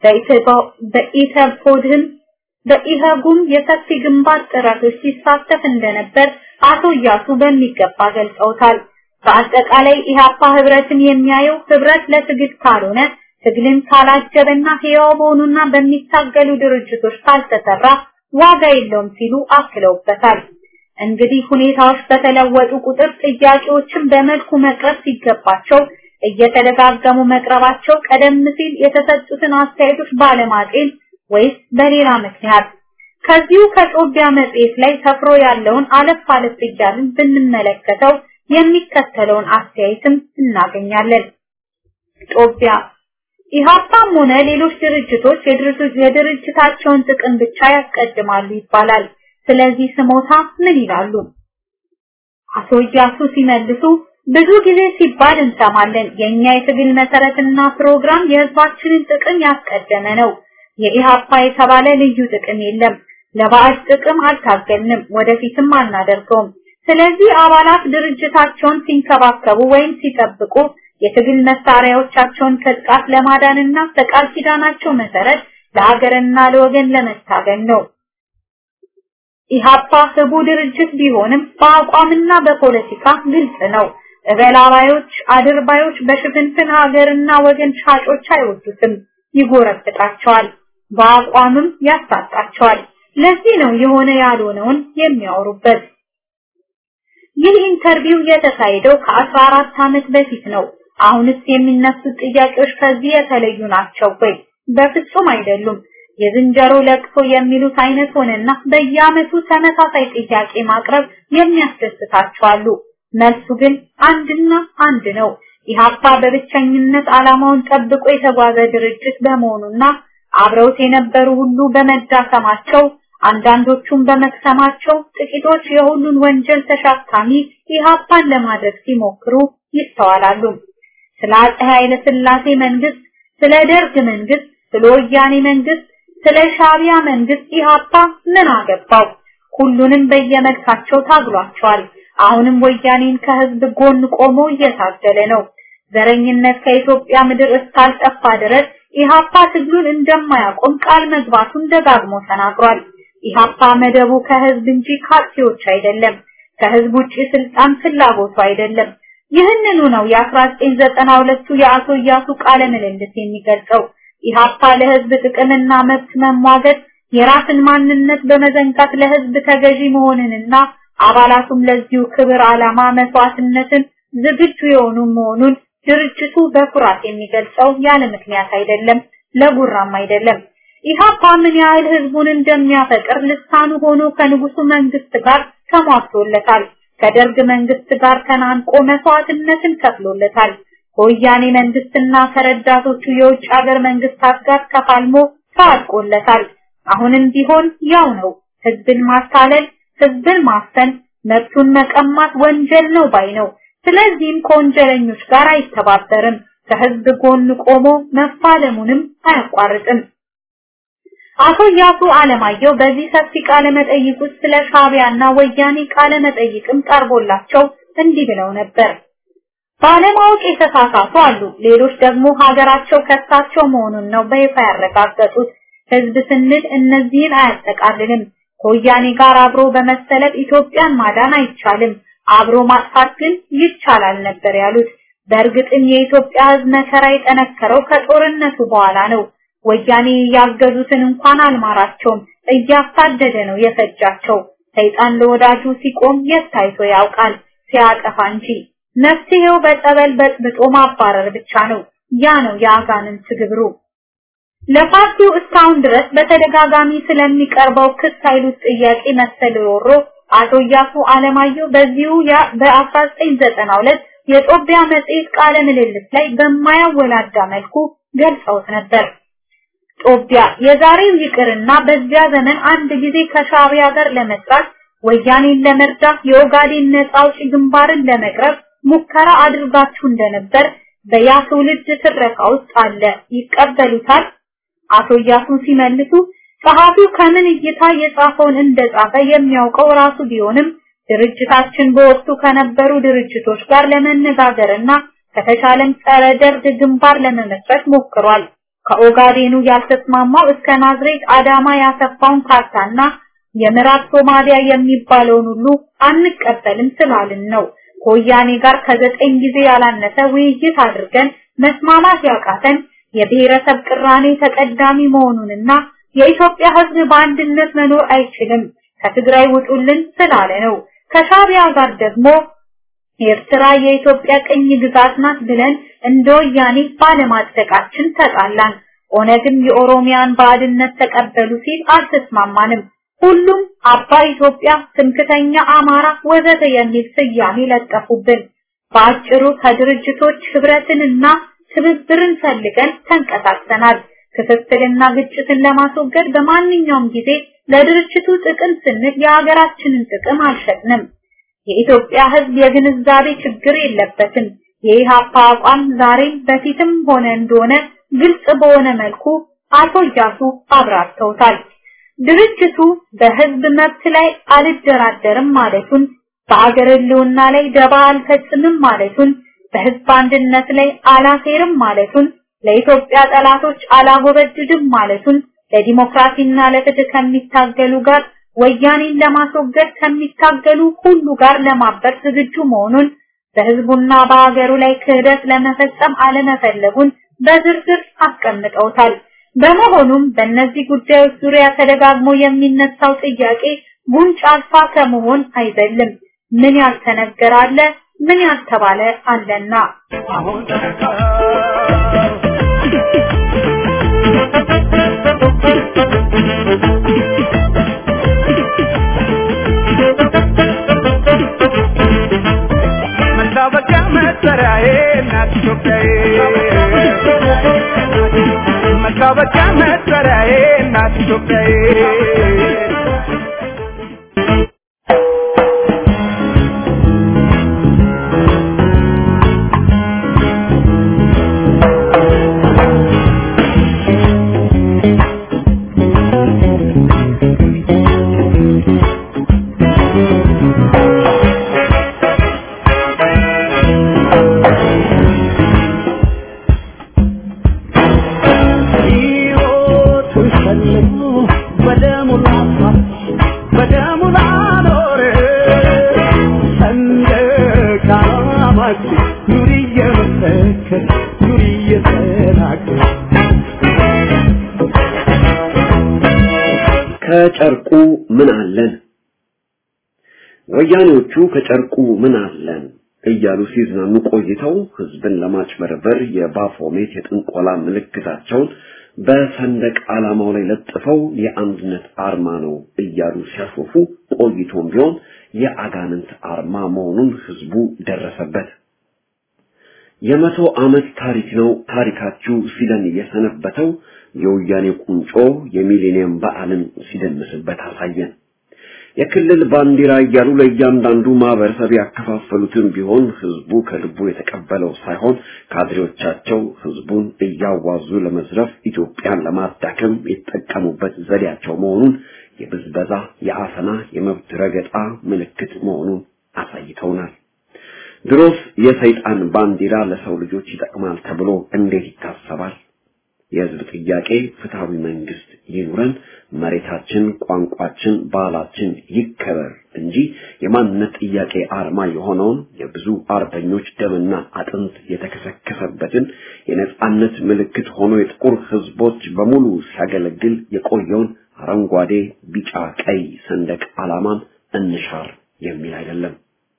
በኢተፖድህም በኢሃጉም የሰፊ ግንባር ጥረቶች ሲሳተፍ እንደነበር አቶ እያሱ በሚገባ ገልጸውታል። በአጠቃላይ ኢሃፓ ህብረትን የሚያየው ህብረት ለትግል ካልሆነ ትግልን ካላጀበና ህያው በሆኑና በሚታገሉ ድርጅቶች ካልተሰራ ዋጋ የለውም ሲሉ አክለውበታል። እንግዲህ ሁኔታዎች በተለወጡ ቁጥር ጥያቄዎችን በመልኩ መቅረብ ሲገባቸው እየተደጋገሙ መቅረባቸው ቀደም ሲል የተሰጡትን አስተያየቶች ባለማጤን ወይስ በሌላ ምክንያት ከዚሁ ከጦቢያ መጽሔት ላይ ሰፍሮ ያለውን አለፍ አለፍ እያልን ብንመለከተው የሚከተለውን አስተያየትም እናገኛለን። ጦቢያ ኢህአፓም ሆነ ሌሎች ድርጅቶች የድርጅታቸውን ጥቅም ብቻ ያስቀድማሉ ይባላል። ስለዚህ ስሞታ ምን ይላሉ? አቶ እያሱ ሲመልሱ ብዙ ጊዜ ሲባል እንሰማለን። የኛ የትግል መሰረትና ፕሮግራም የህዝባችንን ጥቅም ያስቀደመ ነው። የኢህአፓ የተባለ ልዩ ጥቅም የለም። ለባዕድ ጥቅም አልታገልንም፣ ወደፊትም አናደርገውም። ስለዚህ አባላት ድርጅታቸውን ሲንከባከቡ ወይም ሲጠብቁ የትግል መሳሪያዎቻቸውን ከጥቃት ለማዳንና በቃል ኪዳናቸው መሰረት ለሀገርና ለወገን ለመታገል ነው። ኢህአፓ ህቡ ድርጅት ቢሆንም በአቋምና በፖለቲካ ግልጽ ነው። እበላባዮች፣ አድርባዮች በሽፍንፍን ሀገርና ወገን ሻጮች አይወዱትም፣ ይጎረብጣቸዋል፣ በአቋምም ያሳጣቸዋል። ለዚህ ነው የሆነ ያልሆነውን የሚያወሩበት። ይህ ኢንተርቪው የተካሄደው ከ14 ዓመት በፊት ነው። አሁንስ የሚነሱት ጥያቄዎች ከዚህ የተለዩ ናቸው ወይ? በፍጹም አይደሉም። የዝንጀሮ ለቅሶ የሚሉት አይነት ሆነና በየዓመቱ ተመሳሳይ ጥያቄ ማቅረብ የሚያስደስታቸው አሉ። መልሱ ግን አንድና አንድ ነው። ኢህአፓ በብቸኝነት ዓላማውን ጠብቆ የተጓዘ ድርጅት በመሆኑና አብረውት የነበሩ ሁሉ በመዳከማቸው አንዳንዶቹም በመክሰማቸው ጥቂቶች የሁሉን ወንጀል ተሸካሚ ኢህአፓን ለማድረግ ሲሞክሩ ይስተዋላሉ። ስለ አፄ ኃይለ ሥላሴ መንግስት፣ ስለ ደርግ መንግስት፣ ስለ ወያኔ መንግስት፣ ስለ ሻቢያ መንግስት ኢህአፓ ምን አገባው? ሁሉንም በየመልካቸው ታግሏቸዋል። አሁንም ወያኔን ከህዝብ ጎን ቆሞ እየታገለ ነው። ዘረኝነት ከኢትዮጵያ ምድር እስካልጠፋ ድረስ ኢህአፓ ትግሉን እንደማያቆም ቃል መግባቱን ደጋግሞ ተናግሯል። ኢህአፓ መደቡ ከህዝብ እንጂ ካርቲዎች አይደለም። ከህዝብ ውጪ ስልጣን ፍላጎቱ አይደለም። ይህንኑ ነው የ1992ቱ የአቶ እያሱ ቃለ ምልልስ የሚገልጸው። ኢህአፓ ለህዝብ ጥቅምና መብት መሟገት የራስን ማንነት በመዘንጋት ለህዝብ ተገዢ መሆንንና አባላቱም ለዚሁ ክብር ዓላማ መስዋዕትነትን ዝግጁ የሆኑ መሆኑን ድርጅቱ በኩራት የሚገልጸው ያለ ምክንያት አይደለም፣ ለጉራም አይደለም። ኢህአፓ ምን ያህል ህዝቡን እንደሚያፈቅር ልሳኑ ሆኖ ከንጉሱ መንግስት ጋር ተሟግቶለታል። ከደርግ መንግስት ጋር ተናንቆ መስዋዕትነትን ከፍሎለታል። ከወያኔ መንግስትና ከረዳቶቹ የውጭ ሀገር መንግስታት ጋር ተፋልሞ ታጥቆለታል። አሁንም ቢሆን ያው ነው። ህዝብን ማታለል፣ ህዝብን ማፈን፣ መብቱን መቀማት ወንጀል ነው ባይ ነው። ስለዚህም ከወንጀለኞች ጋር አይተባበርም። ከህዝብ ጎን ቆሞ መፋለሙንም አያቋርጥም። አቶ ያሱ አለማየሁ በዚህ ሰፊ ቃለ መጠይቅ ውስጥ ስለ ሻቢያና ወያኔ ቃለ መጠይቅም ቀርቦላቸው እንዲህ ብለው ነበር። ባለማወቅ የተሳሳቱ አሉ። ሌሎች ደግሞ ሀገራቸው ከሳቸው መሆኑን ነው በይፋ ያረጋገጡት። ህዝብ ስንል እነዚህን አያጠቃልልም። ከወያኔ ጋር አብሮ በመሰለፍ ኢትዮጵያን ማዳን አይቻልም፣ አብሮ ማጥፋት ግን ይቻላል ነበር ያሉት። በእርግጥም የኢትዮጵያ ህዝብ መከራ የጠነከረው ከጦርነቱ በኋላ ነው። ወያኔ ያገዙትን እንኳን አልማራቸውም፣ እያሳደደ ነው የፈጃቸው። ሰይጣን ለወዳጁ ሲቆም የት ታይቶ ያውቃል ሲያጠፋ እንጂ። መፍትሄው በጸበል በጥብጦ ማባረር ብቻ ነው። ያ ነው የአጋንንት ግብሩ። ለፓርቲው እስካሁን ድረስ በተደጋጋሚ ስለሚቀርበው ክስ ኃይሉት ጥያቄ መሰል ሮሮ አቶ እያሱ አለማየሁ በዚሁ በ1992 የጦቢያ መጽሔት ቃለ ምልልስ ላይ በማያወላዳ መልኩ ገልጸውት ነበር። ጦቢያ የዛሬው ይቅርና በዚያ ዘመን አንድ ጊዜ ከሻቢያ ጋር ለመስራት ወያኔን ለመርዳት የኦጋዴን ነጻ አውጪ ግንባርን ለመቅረብ ሙከራ አድርጋችሁ እንደነበር በያ ትውልድ ትረካ ውስጥ አለ። ይቀበሉታል? አቶ እያሱ ሲመልሱ ጸሐፊው ከምን እይታ የጻፈውን እንደጻፈ የሚያውቀው ራሱ ቢሆንም ድርጅታችን በወቅቱ ከነበሩ ድርጅቶች ጋር ለመነጋገርና ከተቻለም ጸረ ደርግ ግንባር ለመመስረት ሞክሯል። ከኦጋዴኑ ያልተስማማው እስከ ናዝሬት አዳማ ያሰፋውን ካርታና የምዕራብ ሶማሊያ የሚባለውን ሁሉ አንቀበልም ስላልን ነው። ከወያኔ ጋር ከዘጠኝ ጊዜ ያላነሰ ውይይት አድርገን መስማማት ያቃተን የብሔረሰብ ቅራኔ ተቀዳሚ መሆኑንና የኢትዮጵያ ሕዝብ በአንድነት መኖር አይችልም ከትግራይ ውጡልን ስላለ ነው። ከሻቢያ ጋር ደግሞ ኤርትራ የኢትዮጵያ ቅኝ ግዛት ናት ብለን እንደ ወያኔ ባለማጽደቃችን ተጣላን። ኦነግም የኦሮሚያን ባዕድነት ተቀበሉ ሲል አልተስማማንም። ሁሉም አባይ ኢትዮጵያ፣ ትምክተኛ አማራ ወዘተ የሚል ስያሜ ለጠፉብን። በአጭሩ ከድርጅቶች ህብረትንና ትብብርን ፈልገን ተንቀሳቅሰናል። ክፍፍልና ግጭትን ለማስወገድ በማንኛውም ጊዜ ለድርጅቱ ጥቅም ስንል የሀገራችንን ጥቅም አልሸጥንም። የኢትዮጵያ ህዝብ የግንዛቤ ችግር የለበትም። የኢሃፓ አቋም ዛሬም በፊትም ሆነ እንደሆነ ግልጽ በሆነ መልኩ አቶ እያሱ አብራርተውታል። ድርጅቱ በህዝብ መብት ላይ አልደራደርም ማለቱን፣ በአገር ህልውና ላይ ደባ አልፈጽምም ማለቱን፣ በህዝብ አንድነት ላይ አላሴርም ማለቱን፣ ለኢትዮጵያ ጠላቶች አላጎበድድም ማለቱን፣ ለዲሞክራሲና ለፍትህ ከሚታገሉ ጋር ወያኔን ለማስወገድ ከሚታገሉ ሁሉ ጋር ለማበር ዝግጁ መሆኑን በህዝቡና በሀገሩ ላይ ክህደት ለመፈጸም አለመፈለጉን በዝርዝር አስቀምጠውታል። በመሆኑም በእነዚህ ጉዳዮች ዙሪያ ተደጋግሞ የሚነሳው ጥያቄ ጉንጭ አልፋ ከመሆን አይዘልም። ምን ያልተነገረ አለ፣ ምን ያልተባለ አለና አሁን መታወቂያ መጠሪያዬ እናት ኢትዮጵያዬ መታወቂያ መጠሪያዬ እናት ኢትዮጵያዬ ሕይወቱን ሸልሞ በደሙ ላፋት በደሙ ላኖረ ሰንደቅ ዓላማችን ኑሪ እየመሰከር ኑሪ እየተናገር ከጨርቁ ምን አለን? ወያኔዎቹ ከጨርቁ ምን አለን እያሉ ሲዝናኑ ቆይተው ህዝብን ለማጭበርበር የባፎሜት የጥንቆላ ምልክታቸውን በሰንደቅ ዓላማው ላይ ለጥፈው የአንድነት አርማ ነው እያሉ ሲያሾፉ ቆይቶም ቢሆን የአጋንንት አርማ መሆኑን ህዝቡ ደረሰበት። የመቶ ዓመት ታሪክ ነው ታሪካችሁ ሲለን የሰነበተው የወያኔ ቁንጮ የሚሌኒየም በዓልን ሲደምስበት አሳየን። የክልል ባንዲራ እያሉ ለእያንዳንዱ ማህበረሰብ ያከፋፈሉትን ቢሆን ህዝቡ ከልቡ የተቀበለው ሳይሆን ካድሬዎቻቸው ህዝቡን እያዋዙ ለመዝረፍ ኢትዮጵያን ለማዳከም የተጠቀሙበት ዘዴያቸው መሆኑን የብዝበዛ፣ የአፈና፣ የመብት ረገጣ ምልክት መሆኑን አሳይተውናል። ድሮስ የሰይጣን ባንዲራ ለሰው ልጆች ይጠቅማል ተብሎ እንዴት ይታሰባል? የህዝብ ጥያቄ ፍትሃዊ መንግስት ይኑረን፣ መሬታችን፣ ቋንቋችን፣ ባህላችን ይከበር እንጂ የማንነት ጥያቄ አርማ የሆነውን የብዙ አርበኞች ደምና አጥንት የተከሰከሰበትን የነጻነት ምልክት ሆኖ የጥቁር ህዝቦች በሙሉ ሲያገለግል የቆየውን አረንጓዴ፣ ቢጫ፣ ቀይ ሰንደቅ ዓላማን እንሻር የሚል አይደለም።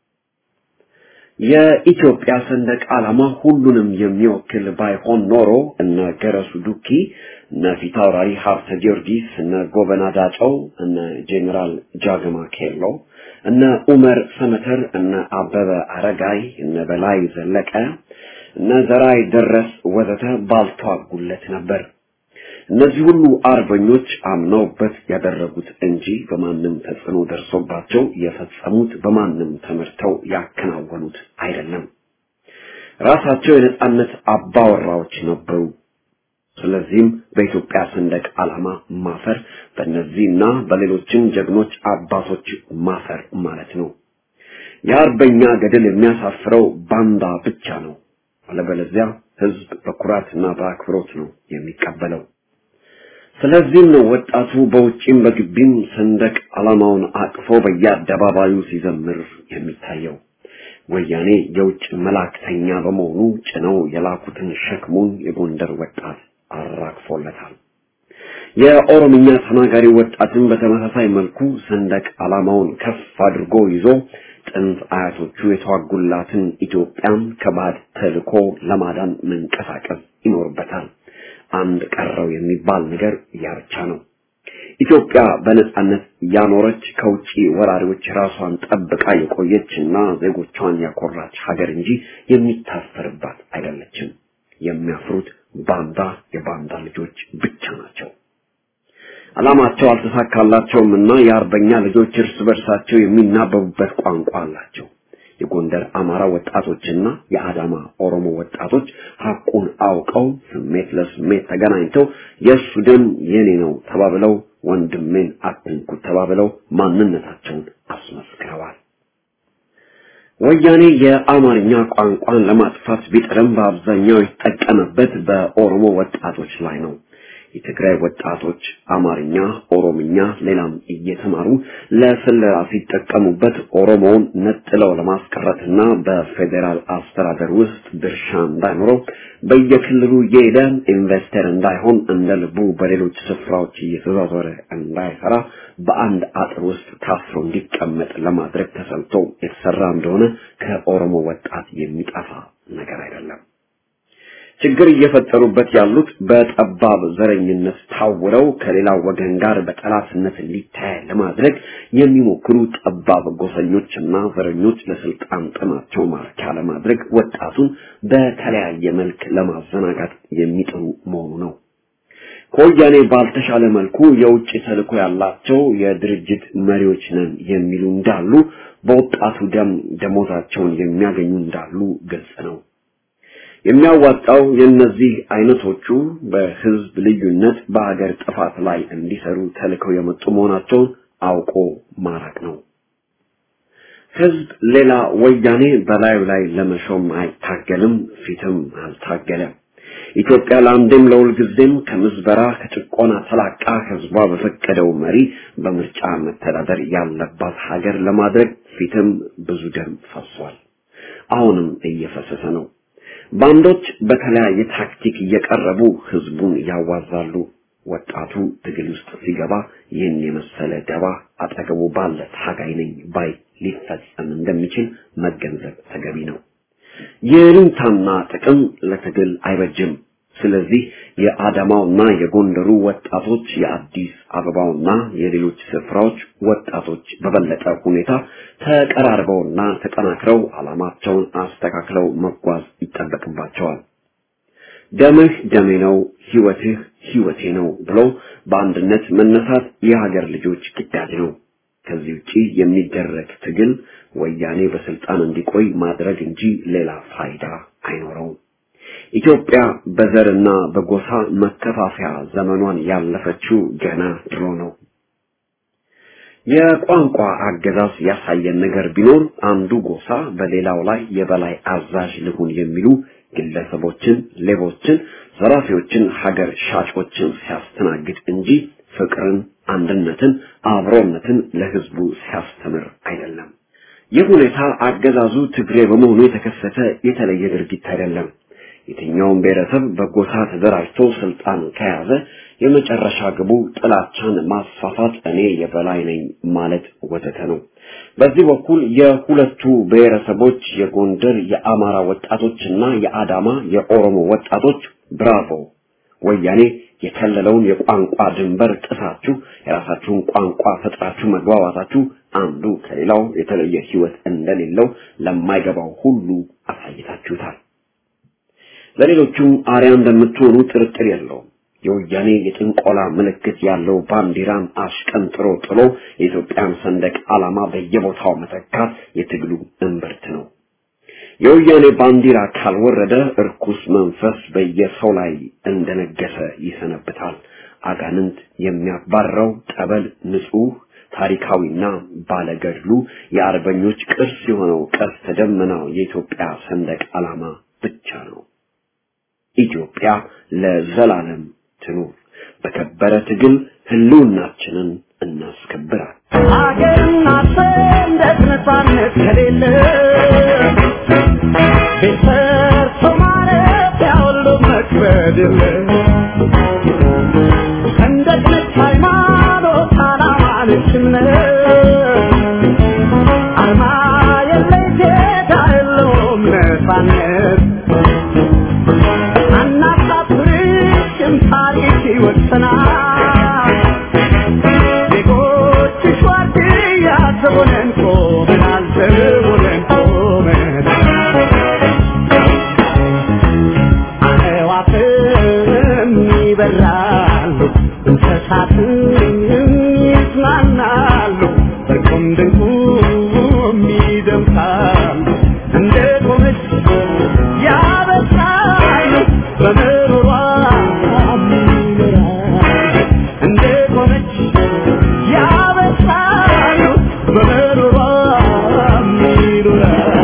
የኢትዮጵያ ሰንደቅ ዓላማ ሁሉንም የሚወክል ባይሆን ኖሮ እነ ገረሱ ዱኪ፣ እነ ፊታውራሪ ሀብተ ጊዮርጊስ፣ እነ ጎበና ዳጨው፣ እነ ጄኔራል ጃገማ ኬሎ፣ እነ ኡመር ሰመተር፣ እነ አበበ አረጋይ፣ እነ በላይ ዘለቀ፣ እነ ዘራይ ደረስ ወዘተ ባልተዋጉለት ነበር። እነዚህ ሁሉ አርበኞች አምነውበት ያደረጉት እንጂ በማንም ተጽዕኖ ደርሶባቸው የፈጸሙት በማንም ተመርተው ያከናወኑት አይደለም። ራሳቸው የነጻነት አባወራዎች ነበሩ። ስለዚህም በኢትዮጵያ ሰንደቅ ዓላማ ማፈር በእነዚህና በሌሎችም ጀግኖች አባቶች ማፈር ማለት ነው። የአርበኛ ገድል የሚያሳፍረው ባንዳ ብቻ ነው። አለበለዚያ ህዝብ በኩራትና በአክብሮት ነው የሚቀበለው። ስለዚህም ነው ወጣቱ በውጪም በግቢም ሰንደቅ ዓላማውን አቅፎ በየአደባባዩ ሲዘምር የሚታየው። ወያኔ የውጭ መላእክተኛ በመሆኑ ጭነው የላኩትን ሸክሙን የጎንደር ወጣት አራግፎለታል። የኦሮምኛ ተናጋሪ ወጣትን በተመሳሳይ መልኩ ሰንደቅ ዓላማውን ከፍ አድርጎ ይዞ ጥንት አያቶቹ የተዋጉላትን ኢትዮጵያን ከባድ ተልኮ ለማዳን መንቀሳቀስ ይኖርበታል። አንድ ቀረው የሚባል ነገር ያ ብቻ ነው። ኢትዮጵያ በነጻነት ያኖረች ከውጪ ወራሪዎች ራሷን ጠብቃ የቆየችና ዜጎቿን ያኮራች ሀገር እንጂ የሚታሰርባት አይደለችም። የሚያፍሩት ባንዳ የባንዳ ልጆች ብቻ ናቸው። ዓላማቸው አልተሳካላቸውም እና የአርበኛ ልጆች እርስ በርሳቸው የሚናበቡበት ቋንቋ አላቸው። የጎንደር አማራ ወጣቶችና የአዳማ ኦሮሞ ወጣቶች ሐቁን አውቀው ስሜት ለስሜት ተገናኝተው የእሱ ደም የኔ ነው ተባብለው ወንድሜን አትንኩት ተባብለው ማንነታቸውን አስመስክረዋል። ወያኔ የአማርኛ ቋንቋን ለማጥፋት ቢጥርም በአብዛኛው የተጠቀመበት በኦሮሞ ወጣቶች ላይ ነው። የትግራይ ወጣቶች አማርኛ፣ ኦሮምኛ፣ ሌላም እየተማሩ ለስለላ ሲጠቀሙበት ኦሮሞውን ነጥለው ለማስቀረትና በፌዴራል አስተዳደር ውስጥ ድርሻ እንዳይኖረው በየክልሉ እየሄደ ኢንቨስተር እንዳይሆን እንደ ልቡ በሌሎች ስፍራዎች እየተዟዟረ እንዳይሰራ በአንድ አጥር ውስጥ ታስሮ እንዲቀመጥ ለማድረግ ተሰልቶ የተሰራ እንደሆነ ከኦሮሞ ወጣት የሚጠፋ ነገር አይደለም። ችግር እየፈጠሩበት ያሉት በጠባብ ዘረኝነት ታውረው ከሌላው ወገን ጋር በጠላትነት ሊታይ ለማድረግ የሚሞክሩ ጠባብ ጎሰኞችና ዘረኞች ለስልጣን ጥማቸው ማርኪያ ለማድረግ ወጣቱን በተለያየ መልክ ለማዘናጋት የሚጥሩ መሆኑ ነው። ከወያኔ ባልተሻለ መልኩ የውጭ ተልዕኮ ያላቸው የድርጅት መሪዎች ነን የሚሉ እንዳሉ፣ በወጣቱ ደም ደሞዛቸውን የሚያገኙ እንዳሉ ግልጽ ነው። የሚያዋጣው የእነዚህ አይነቶቹ በህዝብ ልዩነት በሀገር ጥፋት ላይ እንዲሰሩ ተልከው የመጡ መሆናቸውን አውቆ ማራቅ ነው። ህዝብ ሌላ ወያኔ በላዩ ላይ ለመሾም አይታገልም፣ ፊትም አልታገለም። ኢትዮጵያ ለአንዴም ለሁልጊዜም ከምዝበራ ከጭቆና ተላቃ ህዝቧ በፈቀደው መሪ በምርጫ መተዳደር ያለባት ሀገር ለማድረግ ፊትም ብዙ ደም ፈሷል። አሁንም እየፈሰሰ ነው። ባንዶች በተለያየ ታክቲክ እየቀረቡ ህዝቡን ያዋዛሉ። ወጣቱ ትግል ውስጥ ሲገባ ይህን የመሰለ ደባ አጠገቡ ባለ ታጋይ ነኝ ባይ ሊፈጸም እንደሚችል መገንዘብ ተገቢ ነው። የሩንታና ጥቅም ለትግል አይበጅም። ስለዚህ የአዳማውና የጎንደሩ ወጣቶች የአዲስ አበባውና የሌሎች ስፍራዎች ወጣቶች በበለጠ ሁኔታ ተቀራርበውና ተጠናክረው ዓላማቸውን አስተካክለው መጓዝ ይጠበቅባቸዋል። ደምህ ደሜ ነው፣ ህይወትህ ህይወቴ ነው ብሎ በአንድነት መነሳት የሀገር ልጆች ግዳጅ ነው። ከዚህ ውጪ የሚደረግ ትግል ወያኔ በስልጣን እንዲቆይ ማድረግ እንጂ ሌላ ፋይዳ አይኖረውም። ኢትዮጵያ በዘርና በጎሳ መከፋፈያ ዘመኗን ያለፈችው ገና ድሮ ነው። የቋንቋ አገዛዝ ያሳየን ነገር ቢኖር አንዱ ጎሳ በሌላው ላይ የበላይ አዛዥ ልሁን የሚሉ ግለሰቦችን፣ ሌቦችን፣ ዘራፊዎችን፣ ሀገር ሻጮችን ሲያስተናግድ እንጂ ፍቅርን፣ አንድነትን፣ አብሮነትን ለህዝቡ ሲያስተምር አይደለም። ይህ ሁኔታ አገዛዙ ትግሬ በመሆኑ የተከሰተ የተለየ ድርጊት አይደለም። የትኛውም ብሔረሰብ በጎሳ ተደራጅቶ ስልጣን ከያዘ የመጨረሻ ግቡ ጥላቻን ማስፋፋት፣ እኔ የበላይ ነኝ ማለት ወዘተ ነው። በዚህ በኩል የሁለቱ ብሔረሰቦች የጎንደር የአማራ ወጣቶችና የአዳማ የኦሮሞ ወጣቶች ብራቮ፣ ወያኔ የከለለውን የቋንቋ ድንበር ጥሳችሁ የራሳችሁን ቋንቋ ፈጥራችሁ መግባባታችሁ አንዱ ከሌላው የተለየ ህይወት እንደሌለው ለማይገባው ሁሉ አሳይታችሁታል። ለሌሎቹም አርያ እንደምትሆኑ ጥርጥር የለውም። የወያኔ የጥንቆላ ምልክት ያለው ባንዲራን አሽቀንጥሮ ጥሎ የኢትዮጵያን ሰንደቅ ዓላማ በየቦታው መተካት የትግሉ እምብርት ነው። የወያኔ ባንዲራ ካልወረደ እርኩስ መንፈስ በየሰው ላይ እንደነገሰ ይሰነብታል። አጋንንት የሚያባረው ጠበል ንጹህ ታሪካዊና ባለገድሉ የአርበኞች ቅርስ የሆነው ቀስተ ደመናው የኢትዮጵያ ሰንደቅ ዓላማ ብቻ ነው። ኢትዮጵያ ለዘላለም ትኑር። በከበረ ትግል ህልውናችንን እናስከብራል። ሀገርና ሰንደቅ ነፃነት ከሌለ ቤት ሰርቶ ማረፊያ ሁሉ መክበድ የለ ሰንደቅ ነች ሃይማኖት፣ ዓላማ ነች እምነት አርማ የለሽ ጌታ የለውም ነፃነት አናሳፍርሽም ታሪክ ይወሰናል ፍጥረታትን ይጽናናሉ በቁም ድንቁም ይደምቃሉ እንደ ቆመች ያበስራሉ በምሮሯ ይኖራሉ እንደ ቆመች ያበስራሉ በምሮሯ ይኖራሉ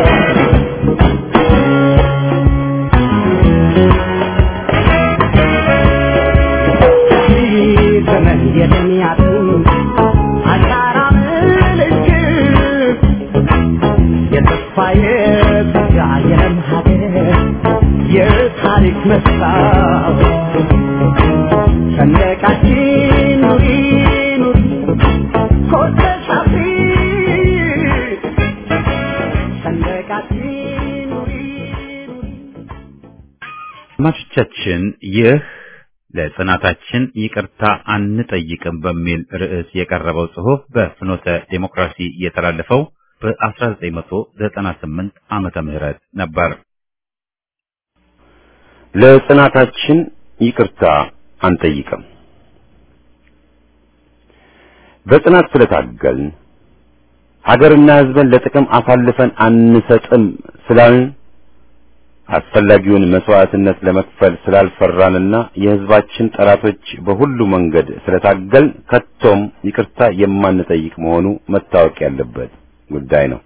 ዘመን የደሚያቱ አሻራ ምልክት የተስፋ የተጋ የለም ሀገር የታሪክ መስታወት ሰንደቃችን ኑሪ ኑሪ ኮተሽ አፍሪ ሰንደቃችን ኑሪ ኑሪ አድማጮቻችን ይህ ለጽናታችን ይቅርታ አንጠይቅም በሚል ርዕስ የቀረበው ጽሑፍ በፍኖተ ዴሞክራሲ የተላለፈው በ1998 ዓመተ ምህረት ነበር። ለጽናታችን ይቅርታ አንጠይቅም። በጽናት ስለታገልን ሀገርና ሕዝብን ለጥቅም አሳልፈን አንሰጥም ስላልን አስፈላጊውን መስዋዕትነት ለመክፈል ስላልፈራንና የሕዝባችን ጠላቶች በሁሉ መንገድ ስለታገል ከቶም ይቅርታ የማንጠይቅ መሆኑ መታወቅ ያለበት ጉዳይ ነው።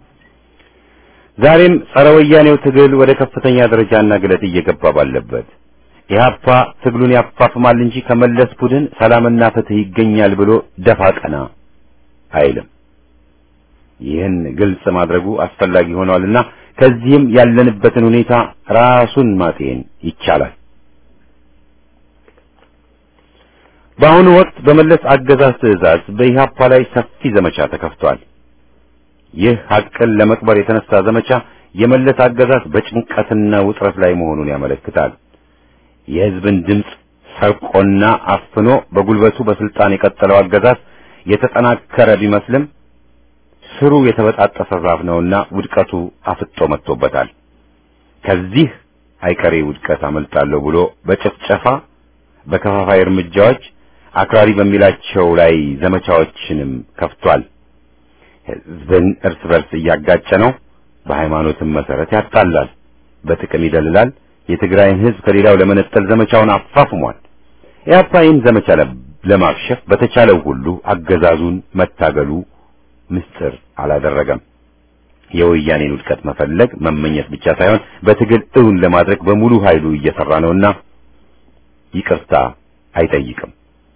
ዛሬም ጸረ ወያኔው ትግል ወደ ከፍተኛ ደረጃና ግለት እየገባ ባለበት ኢህአፓ ትግሉን ያፋፍማል እንጂ ከመለስ ቡድን ሰላምና ፍትህ ይገኛል ብሎ ደፋ ቀና አይልም። ይህን ግልጽ ማድረጉ አስፈላጊ ሆኗልና ከዚህም ያለንበትን ሁኔታ ራሱን ማጤን ይቻላል። በአሁኑ ወቅት በመለስ አገዛዝ ትዕዛዝ በኢህአፓ ላይ ሰፊ ዘመቻ ተከፍቷል። ይህ ሐቅን ለመቅበር የተነሳ ዘመቻ የመለስ አገዛዝ በጭንቀትና ውጥረት ላይ መሆኑን ያመለክታል። የሕዝብን ድምፅ ሰርቆና አፍኖ በጉልበቱ በስልጣን የቀጠለው አገዛዝ የተጠናከረ ቢመስልም ስሩ የተበጣጠሰ ዛፍ ነውና ውድቀቱ አፍጦ መጥቶበታል። ከዚህ አይቀሬ ውድቀት አመልጣለሁ ብሎ በጭፍጨፋ በከፋፋይ እርምጃዎች አክራሪ በሚላቸው ላይ ዘመቻዎችንም ከፍቷል። ሕዝብን እርስ በርስ እያጋጨ ነው። በሃይማኖትም መሰረት ያጣላል፣ በጥቅም ይደልላል። የትግራይን ሕዝብ ከሌላው ለመነጠል ዘመቻውን አፋፍሟል። ኢህአፓ ይህን ዘመቻ ለማክሸፍ በተቻለው ሁሉ አገዛዙን መታገሉ ምስጢር አላደረገም። የወያኔን ውድቀት መፈለግ መመኘት ብቻ ሳይሆን በትግል እውን ለማድረግ በሙሉ ኃይሉ እየሰራ ነውና ይቅርታ አይጠይቅም።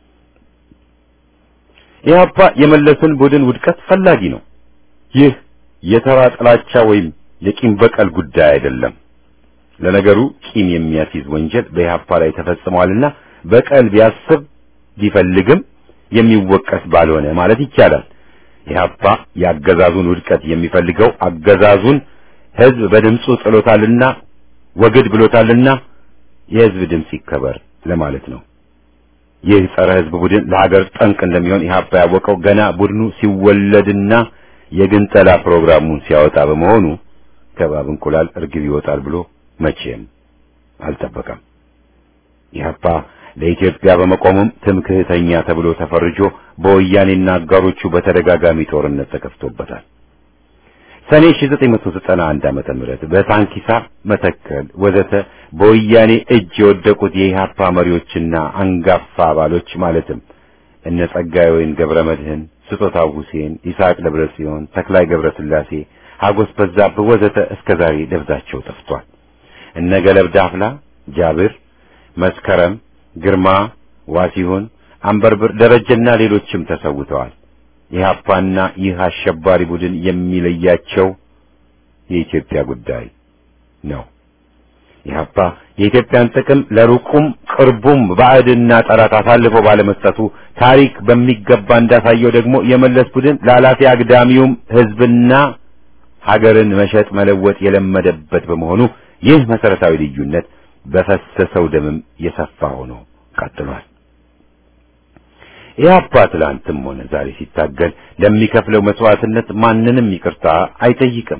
ኢህአፓ የመለስን ቡድን ውድቀት ፈላጊ ነው። ይህ የተራ ጥላቻ ወይም የቂም በቀል ጉዳይ አይደለም። ለነገሩ ቂም የሚያስይዝ ወንጀል በኢህአፓ ላይ ተፈጽሟልና በቀል ቢያስብ ቢፈልግም የሚወቀስ ባልሆነ ማለት ይቻላል። ኢህአፓ የአገዛዙን ውድቀት የሚፈልገው አገዛዙን ህዝብ በድምፁ ጥሎታልና ወግድ ብሎታልና የህዝብ ድምፅ ይከበር ለማለት ነው። ይህ ጸረ ህዝብ ቡድን ለሀገር ጠንቅ እንደሚሆን ኢህአፓ ያወቀው ገና ቡድኑ ሲወለድና የግንጠላ ፕሮግራሙን ሲያወጣ በመሆኑ ከባብ እንቁላል እርግብ ይወጣል ብሎ መቼም አልጠበቀም። ኢህአፓ ለኢትዮጵያ በመቆሙም ትምክህተኛ ተብሎ ተፈርጆ በወያኔና አጋሮቹ በተደጋጋሚ ጦርነት ተከፍቶበታል። ሰኔ 1991 ዓመተ ምህረት በታንኪሳ መተከል ወዘተ በወያኔ እጅ የወደቁት የኢህአፓ መሪዎችና አንጋፋ አባሎች ማለትም እነ ጸጋዬ ወይን ገብረ መድህን፣ ስጦታው ሁሴን፣ ይስሐቅ ደብረ ጽዮን፣ ተክላይ ገብረ ስላሴ፣ ሀጎስ በዛብህ ወዘተ እስከ ዛሬ ደብዛቸው ጠፍቷል። እነ ገለብ ዳፍላ፣ ጃብር፣ መስከረም ግርማ፣ ዋሲሁን፣ አንበርብር፣ ደረጀና ሌሎችም ተሰውተዋል። ኢህአፓና ይህ አሸባሪ ቡድን የሚለያቸው የኢትዮጵያ ጉዳይ ነው። ኢህአፓ የኢትዮጵያን ጥቅም ለሩቁም ቅርቡም ባዕድና ጠላት አሳልፎ ባለመስጠቱ ታሪክ በሚገባ እንዳሳየው ደግሞ የመለስ ቡድን ለኃላፊ አግዳሚውም ህዝብና ሀገርን መሸጥ መለወጥ የለመደበት በመሆኑ ይህ መሰረታዊ ልዩነት በፈሰሰው ደምም የሰፋ ሆኖ ቀጥሏል። ኢህአፓ ትላንትም ሆነ ዛሬ ሲታገል ለሚከፍለው መስዋዕትነት ማንንም ይቅርታ አይጠይቅም።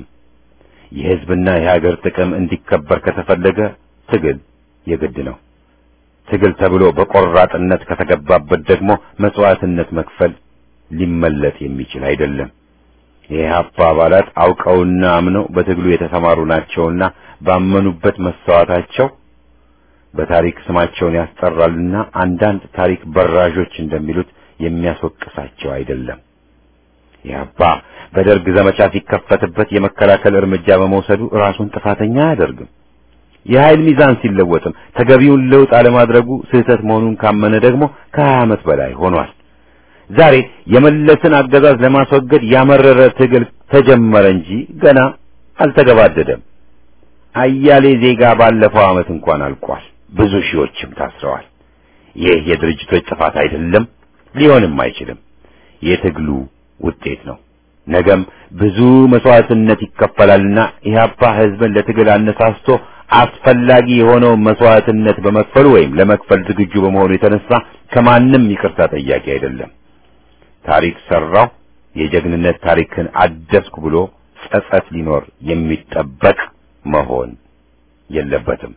የህዝብና የሀገር ጥቅም እንዲከበር ከተፈለገ ትግል የግድ ነው። ትግል ተብሎ በቆራጥነት ከተገባበት ደግሞ መስዋዕትነት መክፈል ሊመለጥ የሚችል አይደለም። የኢህአፓ አባላት አውቀውና አምነው በትግሉ የተሰማሩ ናቸውና ባመኑበት መሰዋታቸው በታሪክ ስማቸውን ያስጠራልና አንዳንድ ታሪክ በራዦች እንደሚሉት የሚያስወቅሳቸው አይደለም። ኢህአፓ በደርግ ዘመቻ ሲከፈትበት የመከላከል እርምጃ በመውሰዱ ራሱን ጥፋተኛ አያደርግም። የኃይል ሚዛን ሲለወጥም ተገቢውን ለውጥ አለማድረጉ ስህተት መሆኑን ካመነ ደግሞ ከሀያ ዓመት በላይ ሆኗል። ዛሬ የመለስን አገዛዝ ለማስወገድ ያመረረ ትግል ተጀመረ እንጂ ገና አልተገባደደም። አያሌ ዜጋ ባለፈው ዓመት እንኳን አልቋል። ብዙ ሺዎችም ታስረዋል። ይህ የድርጅቶች ጥፋት አይደለም፣ ሊሆንም አይችልም። የትግሉ ውጤት ነው። ነገም ብዙ መስዋዕትነት ይከፈላልና ኢህአፓ ህዝብን ለትግል አነሳስቶ አስፈላጊ የሆነው መስዋዕትነት በመክፈሉ ወይም ለመክፈል ዝግጁ በመሆኑ የተነሳ ከማንም ይቅርታ ጠያቂ አይደለም። ታሪክ ሰራው፣ የጀግንነት ታሪክን አደስኩ ብሎ ጸጸት ሊኖር የሚጠበቅ መሆን የለበትም።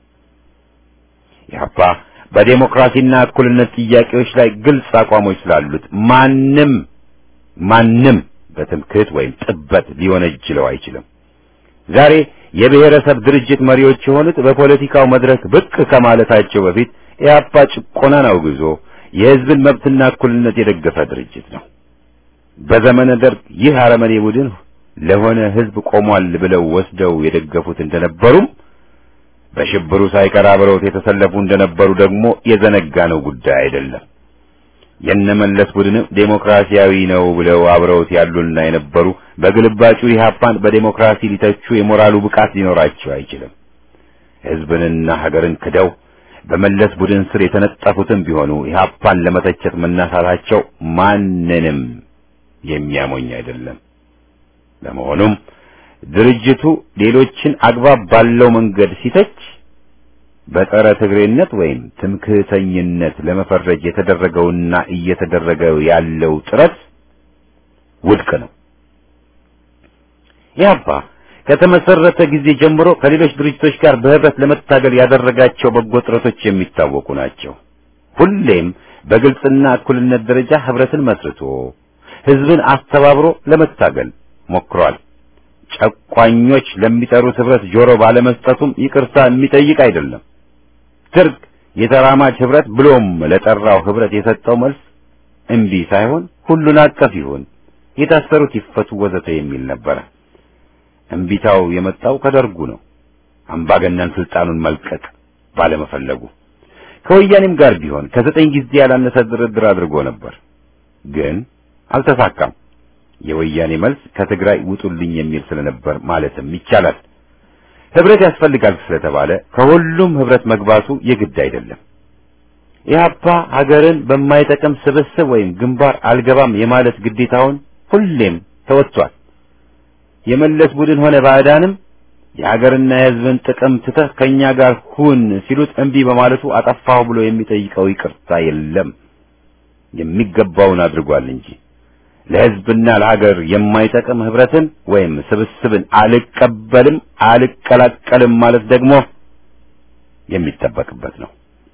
ኢህአፓ በዴሞክራሲና እኩልነት ጥያቄዎች ላይ ግልጽ አቋሞች ስላሉት ማንም ማንም በትምክህት ወይም ጥበት ሊወነጅለው አይችልም። ዛሬ የብሔረሰብ ድርጅት መሪዎች የሆኑት በፖለቲካው መድረክ ብቅ ከማለታቸው በፊት ኢህአፓ ጭቆናን አውግዞ የህዝብን መብትና እኩልነት የደገፈ ድርጅት ነው። በዘመነ ደርግ ይህ አረመኔ ቡድን ለሆነ ህዝብ ቆሟል ብለው ወስደው የደገፉት እንደነበሩም በሽብሩ ሳይቀር አብረውት የተሰለፉ እንደነበሩ ደግሞ የዘነጋነው ጉዳይ አይደለም። የነመለስ ቡድንም ዴሞክራሲያዊ ነው ብለው አብረውት ያሉና የነበሩ በግልባጩ ኢህአፓን በዴሞክራሲ ሊተቹ የሞራሉ ብቃት ሊኖራቸው አይችልም። ህዝብንና ሀገርን ክደው በመለስ ቡድን ስር የተነጠፉትም ቢሆኑ ኢህአፓን ለመተቸት መናሳታቸው ማንንም የሚያሞኝ አይደለም። ለመሆኑም ድርጅቱ ሌሎችን አግባብ ባለው መንገድ ሲተች በጸረ ትግሬነት ወይም ትምክህተኝነት ለመፈረጅ የተደረገውና እየተደረገ ያለው ጥረት ውድቅ ነው። ኢህአፓ ከተመሰረተ ጊዜ ጀምሮ ከሌሎች ድርጅቶች ጋር በህብረት ለመታገል ያደረጋቸው በጎ ጥረቶች የሚታወቁ ናቸው። ሁሌም በግልጽና እኩልነት ደረጃ ህብረትን መስርቶ ህዝብን አስተባብሮ ለመታገል ሞክሯል። ጨቋኞች ለሚጠሩት ህብረት ጆሮ ባለመስጠቱም ይቅርታ የሚጠይቅ አይደለም። ደርግ የተራማጅ ህብረት ብሎም ለጠራው ህብረት የሰጠው መልስ እምቢ ሳይሆን ሁሉን አቀፍ ይሁን፣ የታሰሩት ይፈቱ፣ ወዘተ የሚል ነበረ። እምቢታው የመጣው ከደርጉ ነው። አምባገነን ስልጣኑን መልቀቅ ባለመፈለጉ ከወያኔም ጋር ቢሆን ከዘጠኝ ጊዜ ያላነሰ ድርድር አድርጎ ነበር፣ ግን አልተሳካም። የወያኔ መልስ ከትግራይ ውጡልኝ የሚል ስለነበር ማለትም ይቻላል። ህብረት ያስፈልጋል ስለተባለ ከሁሉም ህብረት መግባቱ የግድ አይደለም። ኢህአፓ ሀገርን በማይጠቅም ስብስብ ወይም ግንባር አልገባም የማለት ግዴታውን ሁሌም ተወጥቷል። የመለስ ቡድን ሆነ ባዕዳንም የሀገርና የህዝብን ጥቅም ትተህ ከኛ ጋር ሁን ሲሉት እምቢ በማለቱ አጠፋሁ ብሎ የሚጠይቀው ይቅርታ የለም። የሚገባውን አድርጓል እንጂ ለህዝብና ለሀገር የማይጠቅም ህብረትን ወይም ስብስብን አልቀበልም አልቀላቀልም ማለት ደግሞ የሚጠበቅበት ነው።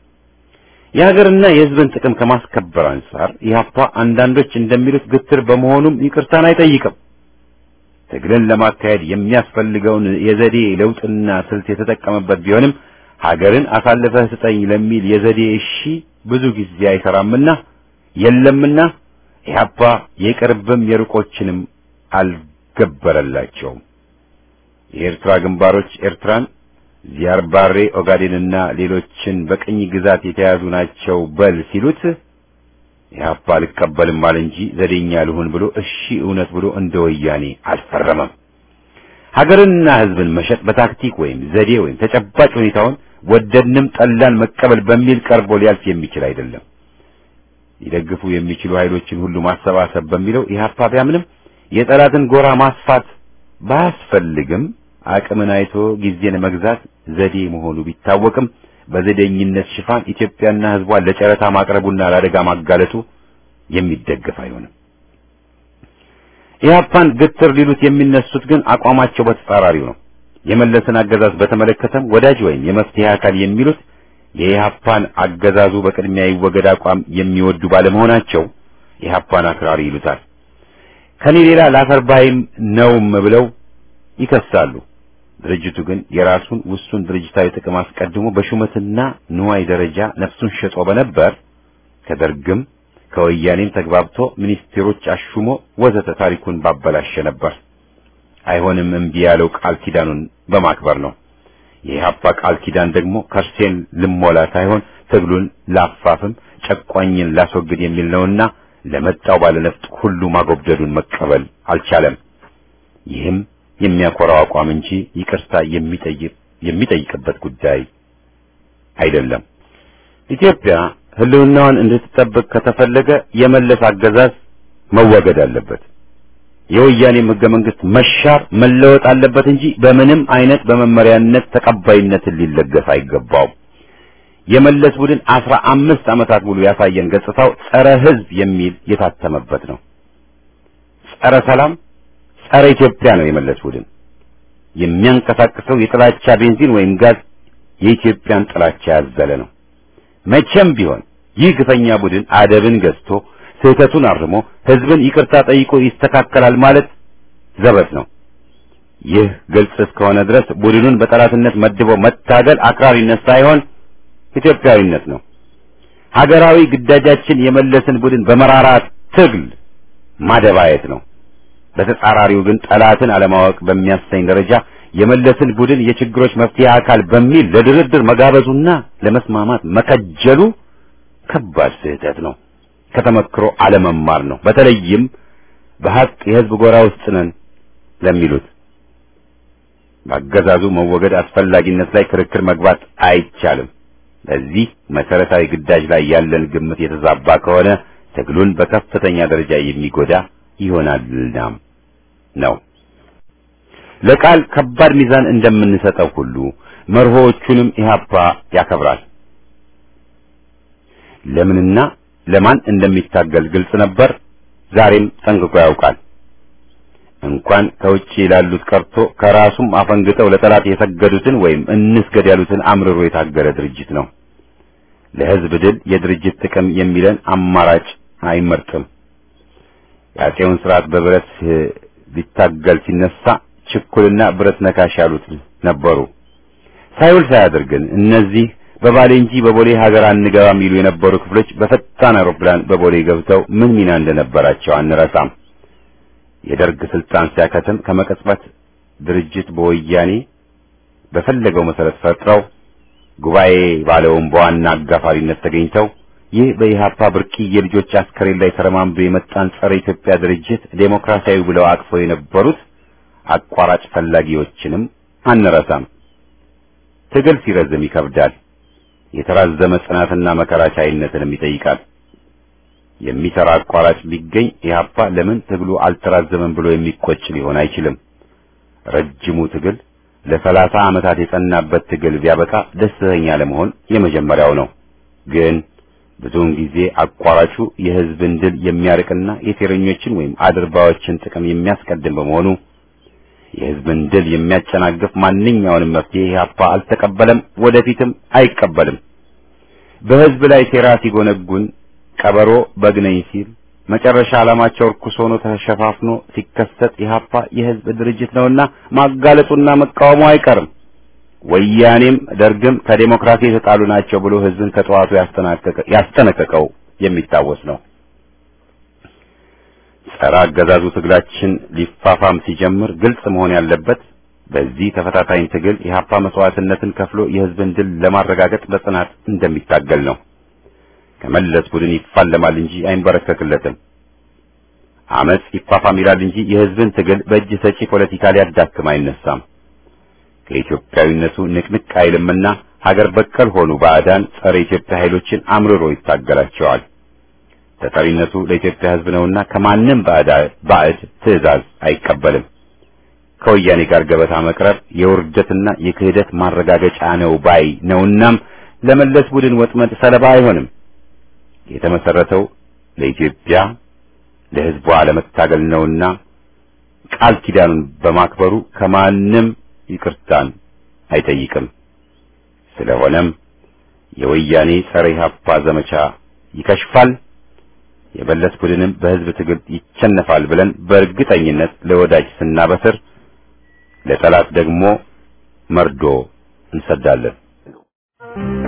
የሀገርና የህዝብን ጥቅም ከማስከበር አንጻር ኢህአፓ አንዳንዶች እንደሚሉት ግትር በመሆኑም ይቅርታን አይጠይቅም። ትግልን ለማካሄድ የሚያስፈልገውን የዘዴ ለውጥና ስልት የተጠቀመበት ቢሆንም ሀገርን አሳልፈህ ስጠኝ ለሚል የዘዴ እሺ ብዙ ጊዜ አይሰራምና የለምና ኢህአፓ የቅርብም የሩቆችንም አልገበረላቸውም። የኤርትራ ግንባሮች ኤርትራን፣ ዚያርባሬ ኦጋዴንና ሌሎችን በቅኝ ግዛት የተያዙ ናቸው በል ሲሉት ኢህአፓ አልቀበልም አለ እንጂ ዘዴኛ ልሁን ብሎ እሺ እውነት ብሎ እንደ ወያኔ አልፈረመም። ሀገርንና ህዝብን መሸጥ በታክቲክ ወይም ዘዴ ወይም ተጨባጭ ሁኔታውን ወደድንም ጠላን መቀበል በሚል ቀርቦ ሊያልፍ የሚችል አይደለም። ሊደግፉ የሚችሉ ኃይሎችን ሁሉ ማሰባሰብ በሚለው ኢህአፓ ቢያምንም የጠላትን ጎራ ማስፋት ባያስፈልግም አቅምን አይቶ ጊዜን መግዛት ዘዴ መሆኑ ቢታወቅም በዘዴኝነት ሽፋን ኢትዮጵያና ህዝቧን ለጨረታ ማቅረቡና ለአደጋ ማጋለጡ የሚደገፍ አይሆንም። ኢህአፓን ግትር ሊሉት የሚነሱት ግን አቋማቸው በተጻራሪው ነው። የመለስን አገዛዝ በተመለከተም ወዳጅ ወይም የመፍትሄ አካል የሚሉት የኢህአፓን አገዛዙ በቅድሚያ ይወገድ አቋም የሚወዱ ባለመሆናቸው ኢህአፓን አክራሪ ይሉታል። ከኔ ሌላ ላፈርባይም ነውም ብለው ይከሳሉ። ድርጅቱ ግን የራሱን ውሱን ድርጅታዊ ጥቅም አስቀድሞ በሹመትና ንዋይ ደረጃ ነፍሱን ሸጦ በነበር ከደርግም ከወያኔም ተግባብቶ ሚኒስቴሮች አሹሞ ወዘተ ታሪኩን ባበላሸ ነበር። አይሆንም እምቢ ያለው ቃል ኪዳኑን በማክበር ነው። የኢህአፓ ቃል ኪዳን ደግሞ ከርሴን ልሞላ ሳይሆን ትግሉን ላፋፍም ጨቋኝን ላስወግድ የሚል ነውና ለመጣው ባለነፍጥ ሁሉ ማጎብደዱን መቀበል አልቻለም። ይህም የሚያኮራው አቋም እንጂ ይቅርታ የሚጠይቅ የሚጠይቅበት ጉዳይ አይደለም። ኢትዮጵያ ህልውናዋን እንድትጠብቅ ከተፈለገ የመለስ አገዛዝ መወገድ አለበት። የወያኔም ህገ መንግስት መሻር መለወጥ አለበት እንጂ በምንም አይነት በመመሪያነት ተቀባይነትን ሊለገስ አይገባውም። የመለስ ቡድን አስራ አምስት ዓመታት ሙሉ ያሳየን ገጽታው ጸረ ህዝብ የሚል የታተመበት ነው። ጸረ ሰላም፣ ጸረ ኢትዮጵያ ነው የመለስ ቡድን። የሚያንቀሳቅሰው የጥላቻ ቤንዚን ወይም ጋዝ የኢትዮጵያን ጥላቻ ያዘለ ነው። መቼም ቢሆን ይህ ግፈኛ ቡድን አደብን ገዝቶ ስህተቱን አርሞ ህዝብን ይቅርታ ጠይቆ ይስተካከላል ማለት ዘበት ነው። ይህ ግልጽ እስከሆነ ድረስ ቡድኑን በጠላትነት መድቦ መታገል አክራሪነት ሳይሆን ኢትዮጵያዊነት ነው። ሀገራዊ ግዳጃችን የመለስን ቡድን በመራራ ትግል ማደባየት ነው። በተጻራሪው ግን ጠላትን አለማወቅ በሚያሰኝ ደረጃ የመለስን ቡድን የችግሮች መፍትሄ አካል በሚል ለድርድር መጋበዙና ለመስማማት መከጀሉ ከባድ ስህተት ነው። ከተመክሮ አለመማር ነው። በተለይም በሀቅ የህዝብ ጎራ ውስጥ ነን ለሚሉት በአገዛዙ መወገድ አስፈላጊነት ላይ ክርክር መግባት አይቻልም። በዚህ መሰረታዊ ግዳጅ ላይ ያለን ግምት የተዛባ ከሆነ ትግሉን በከፍተኛ ደረጃ የሚጎዳ ይሆናልና ነው። ለቃል ከባድ ሚዛን እንደምንሰጠው ሁሉ መርሆዎቹንም ኢህአፓ ያከብራል። ለምንና ለማን እንደሚታገል ግልጽ ነበር። ዛሬም ጠንቅቆ ያውቃል። እንኳን ከውጭ ላሉት ቀርቶ ከራሱም አፈንግጠው ለጠላት የሰገዱትን ወይም እንስገድ ያሉትን አምርሮ የታገለ ድርጅት ነው። ለህዝብ ድል የድርጅት ጥቅም የሚለን አማራጭ አይመርጥም። የአፄውን ስርዓት በብረት ሊታገል ሲነሳ ችኩልና ብረት ነካሽ ያሉት ነበሩ። ሳይውል ሳያድር ግን እነዚህ በባሌ እንጂ በቦሌ ሀገር አንገባም ይሉ የነበሩ ክፍሎች በፈጣን አውሮፕላን በቦሌ ገብተው ምን ሚና እንደነበራቸው አንረሳም። የደርግ ስልጣን ሲያከትም ከመቀጽበት ድርጅት በወያኔ በፈለገው መሰረት ፈጥረው ጉባኤ ባለውን በዋና አጋፋሪነት ተገኝተው ይህ በኢህአፓ ብርቅዬ ልጆች አስከሬን ላይ ተረማምዶ የመጣን ጸረ ኢትዮጵያ ድርጅት ዴሞክራሲያዊ ብለው አቅፈው የነበሩት አቋራጭ ፈላጊዎችንም አንረሳም። ትግል ሲረዝም ይከብዳል። የተራዘመ ጽናትና መከራ ቻይነትንም ይጠይቃል። የሚሰራ አቋራጭ ቢገኝ ኢህአፓ ለምን ትግሉ አልተራዘመም ብሎ የሚቆጭ ሊሆን አይችልም። ረጅሙ ትግል ለሰላሳ ዓመታት የጸናበት ትግል ቢያበቃ ደስተኛ ለመሆን የመጀመሪያው ነው። ግን ብዙውን ጊዜ አቋራጩ የህዝብን ድል የሚያርቅና የሴረኞችን ወይም አድርባዎችን ጥቅም የሚያስቀድም በመሆኑ የህዝብን ድል የሚያጨናግፍ ማንኛውንም መፍትሄ ኢህአፓ አልተቀበለም፣ ወደፊትም አይቀበልም። በህዝብ ላይ ሴራ ሲጎነጉን ቀበሮ በግ ነኝ ሲል መጨረሻ ዓላማቸው ርኩስ ሆኖ ተሸፋፍኖ ሲከሰት ኢህአፓ የህዝብ ድርጅት ነውና ማጋለጡና መቃወሙ አይቀርም። ወያኔም ደርግም ከዴሞክራሲ የተጣሉ ናቸው ብሎ ህዝብን ከጠዋቱ ያስጠነቀቀው የሚታወስ ነው። ጸረ አገዛዙ ትግላችን ሊፋፋም ሲጀምር ግልጽ መሆን ያለበት በዚህ ተፈታታኝ ትግል ኢህአፓ መስዋዕትነትን ከፍሎ የህዝብን ድል ለማረጋገጥ በጽናት እንደሚታገል ነው። ከመለስ ቡድን ይፋለማል እንጂ አይንበረከክለትም። አመጽ ይፋፋም ይላል እንጂ የህዝብን ትግል በእጅ ሰጪ ፖለቲካ ሊያዳክም አይነሳም። ከኢትዮጵያዊነቱ ንቅንቅ አይልምና ሀገር በቀል ሆኑ ባዕዳን ጸረ ኢትዮጵያ ኃይሎችን አምርሮ ይታገላቸዋል። ተጠሪነቱ ለኢትዮጵያ ህዝብ ነውና ከማንም ባዕድ ትዕዛዝ አይቀበልም። ከወያኔ ጋር ገበታ መቅረብ የውርደትና የክህደት ማረጋገጫ ነው ባይ ነውናም ለመለስ ቡድን ወጥመድ ሰለባ አይሆንም። የተመሰረተው ለኢትዮጵያ ለህዝቧ ለመታገል ነውና ቃል ኪዳኑን በማክበሩ ከማንም ይቅርታን አይጠይቅም። ስለሆነም የወያኔ ጸረ ኢህአፓ ዘመቻ ይከሽፋል፣ የበለስ ቡድንም በህዝብ ትግል ይቸነፋል ብለን በእርግጠኝነት ለወዳጅ ስናበስር ለጠላት ደግሞ መርዶ እንሰዳለን።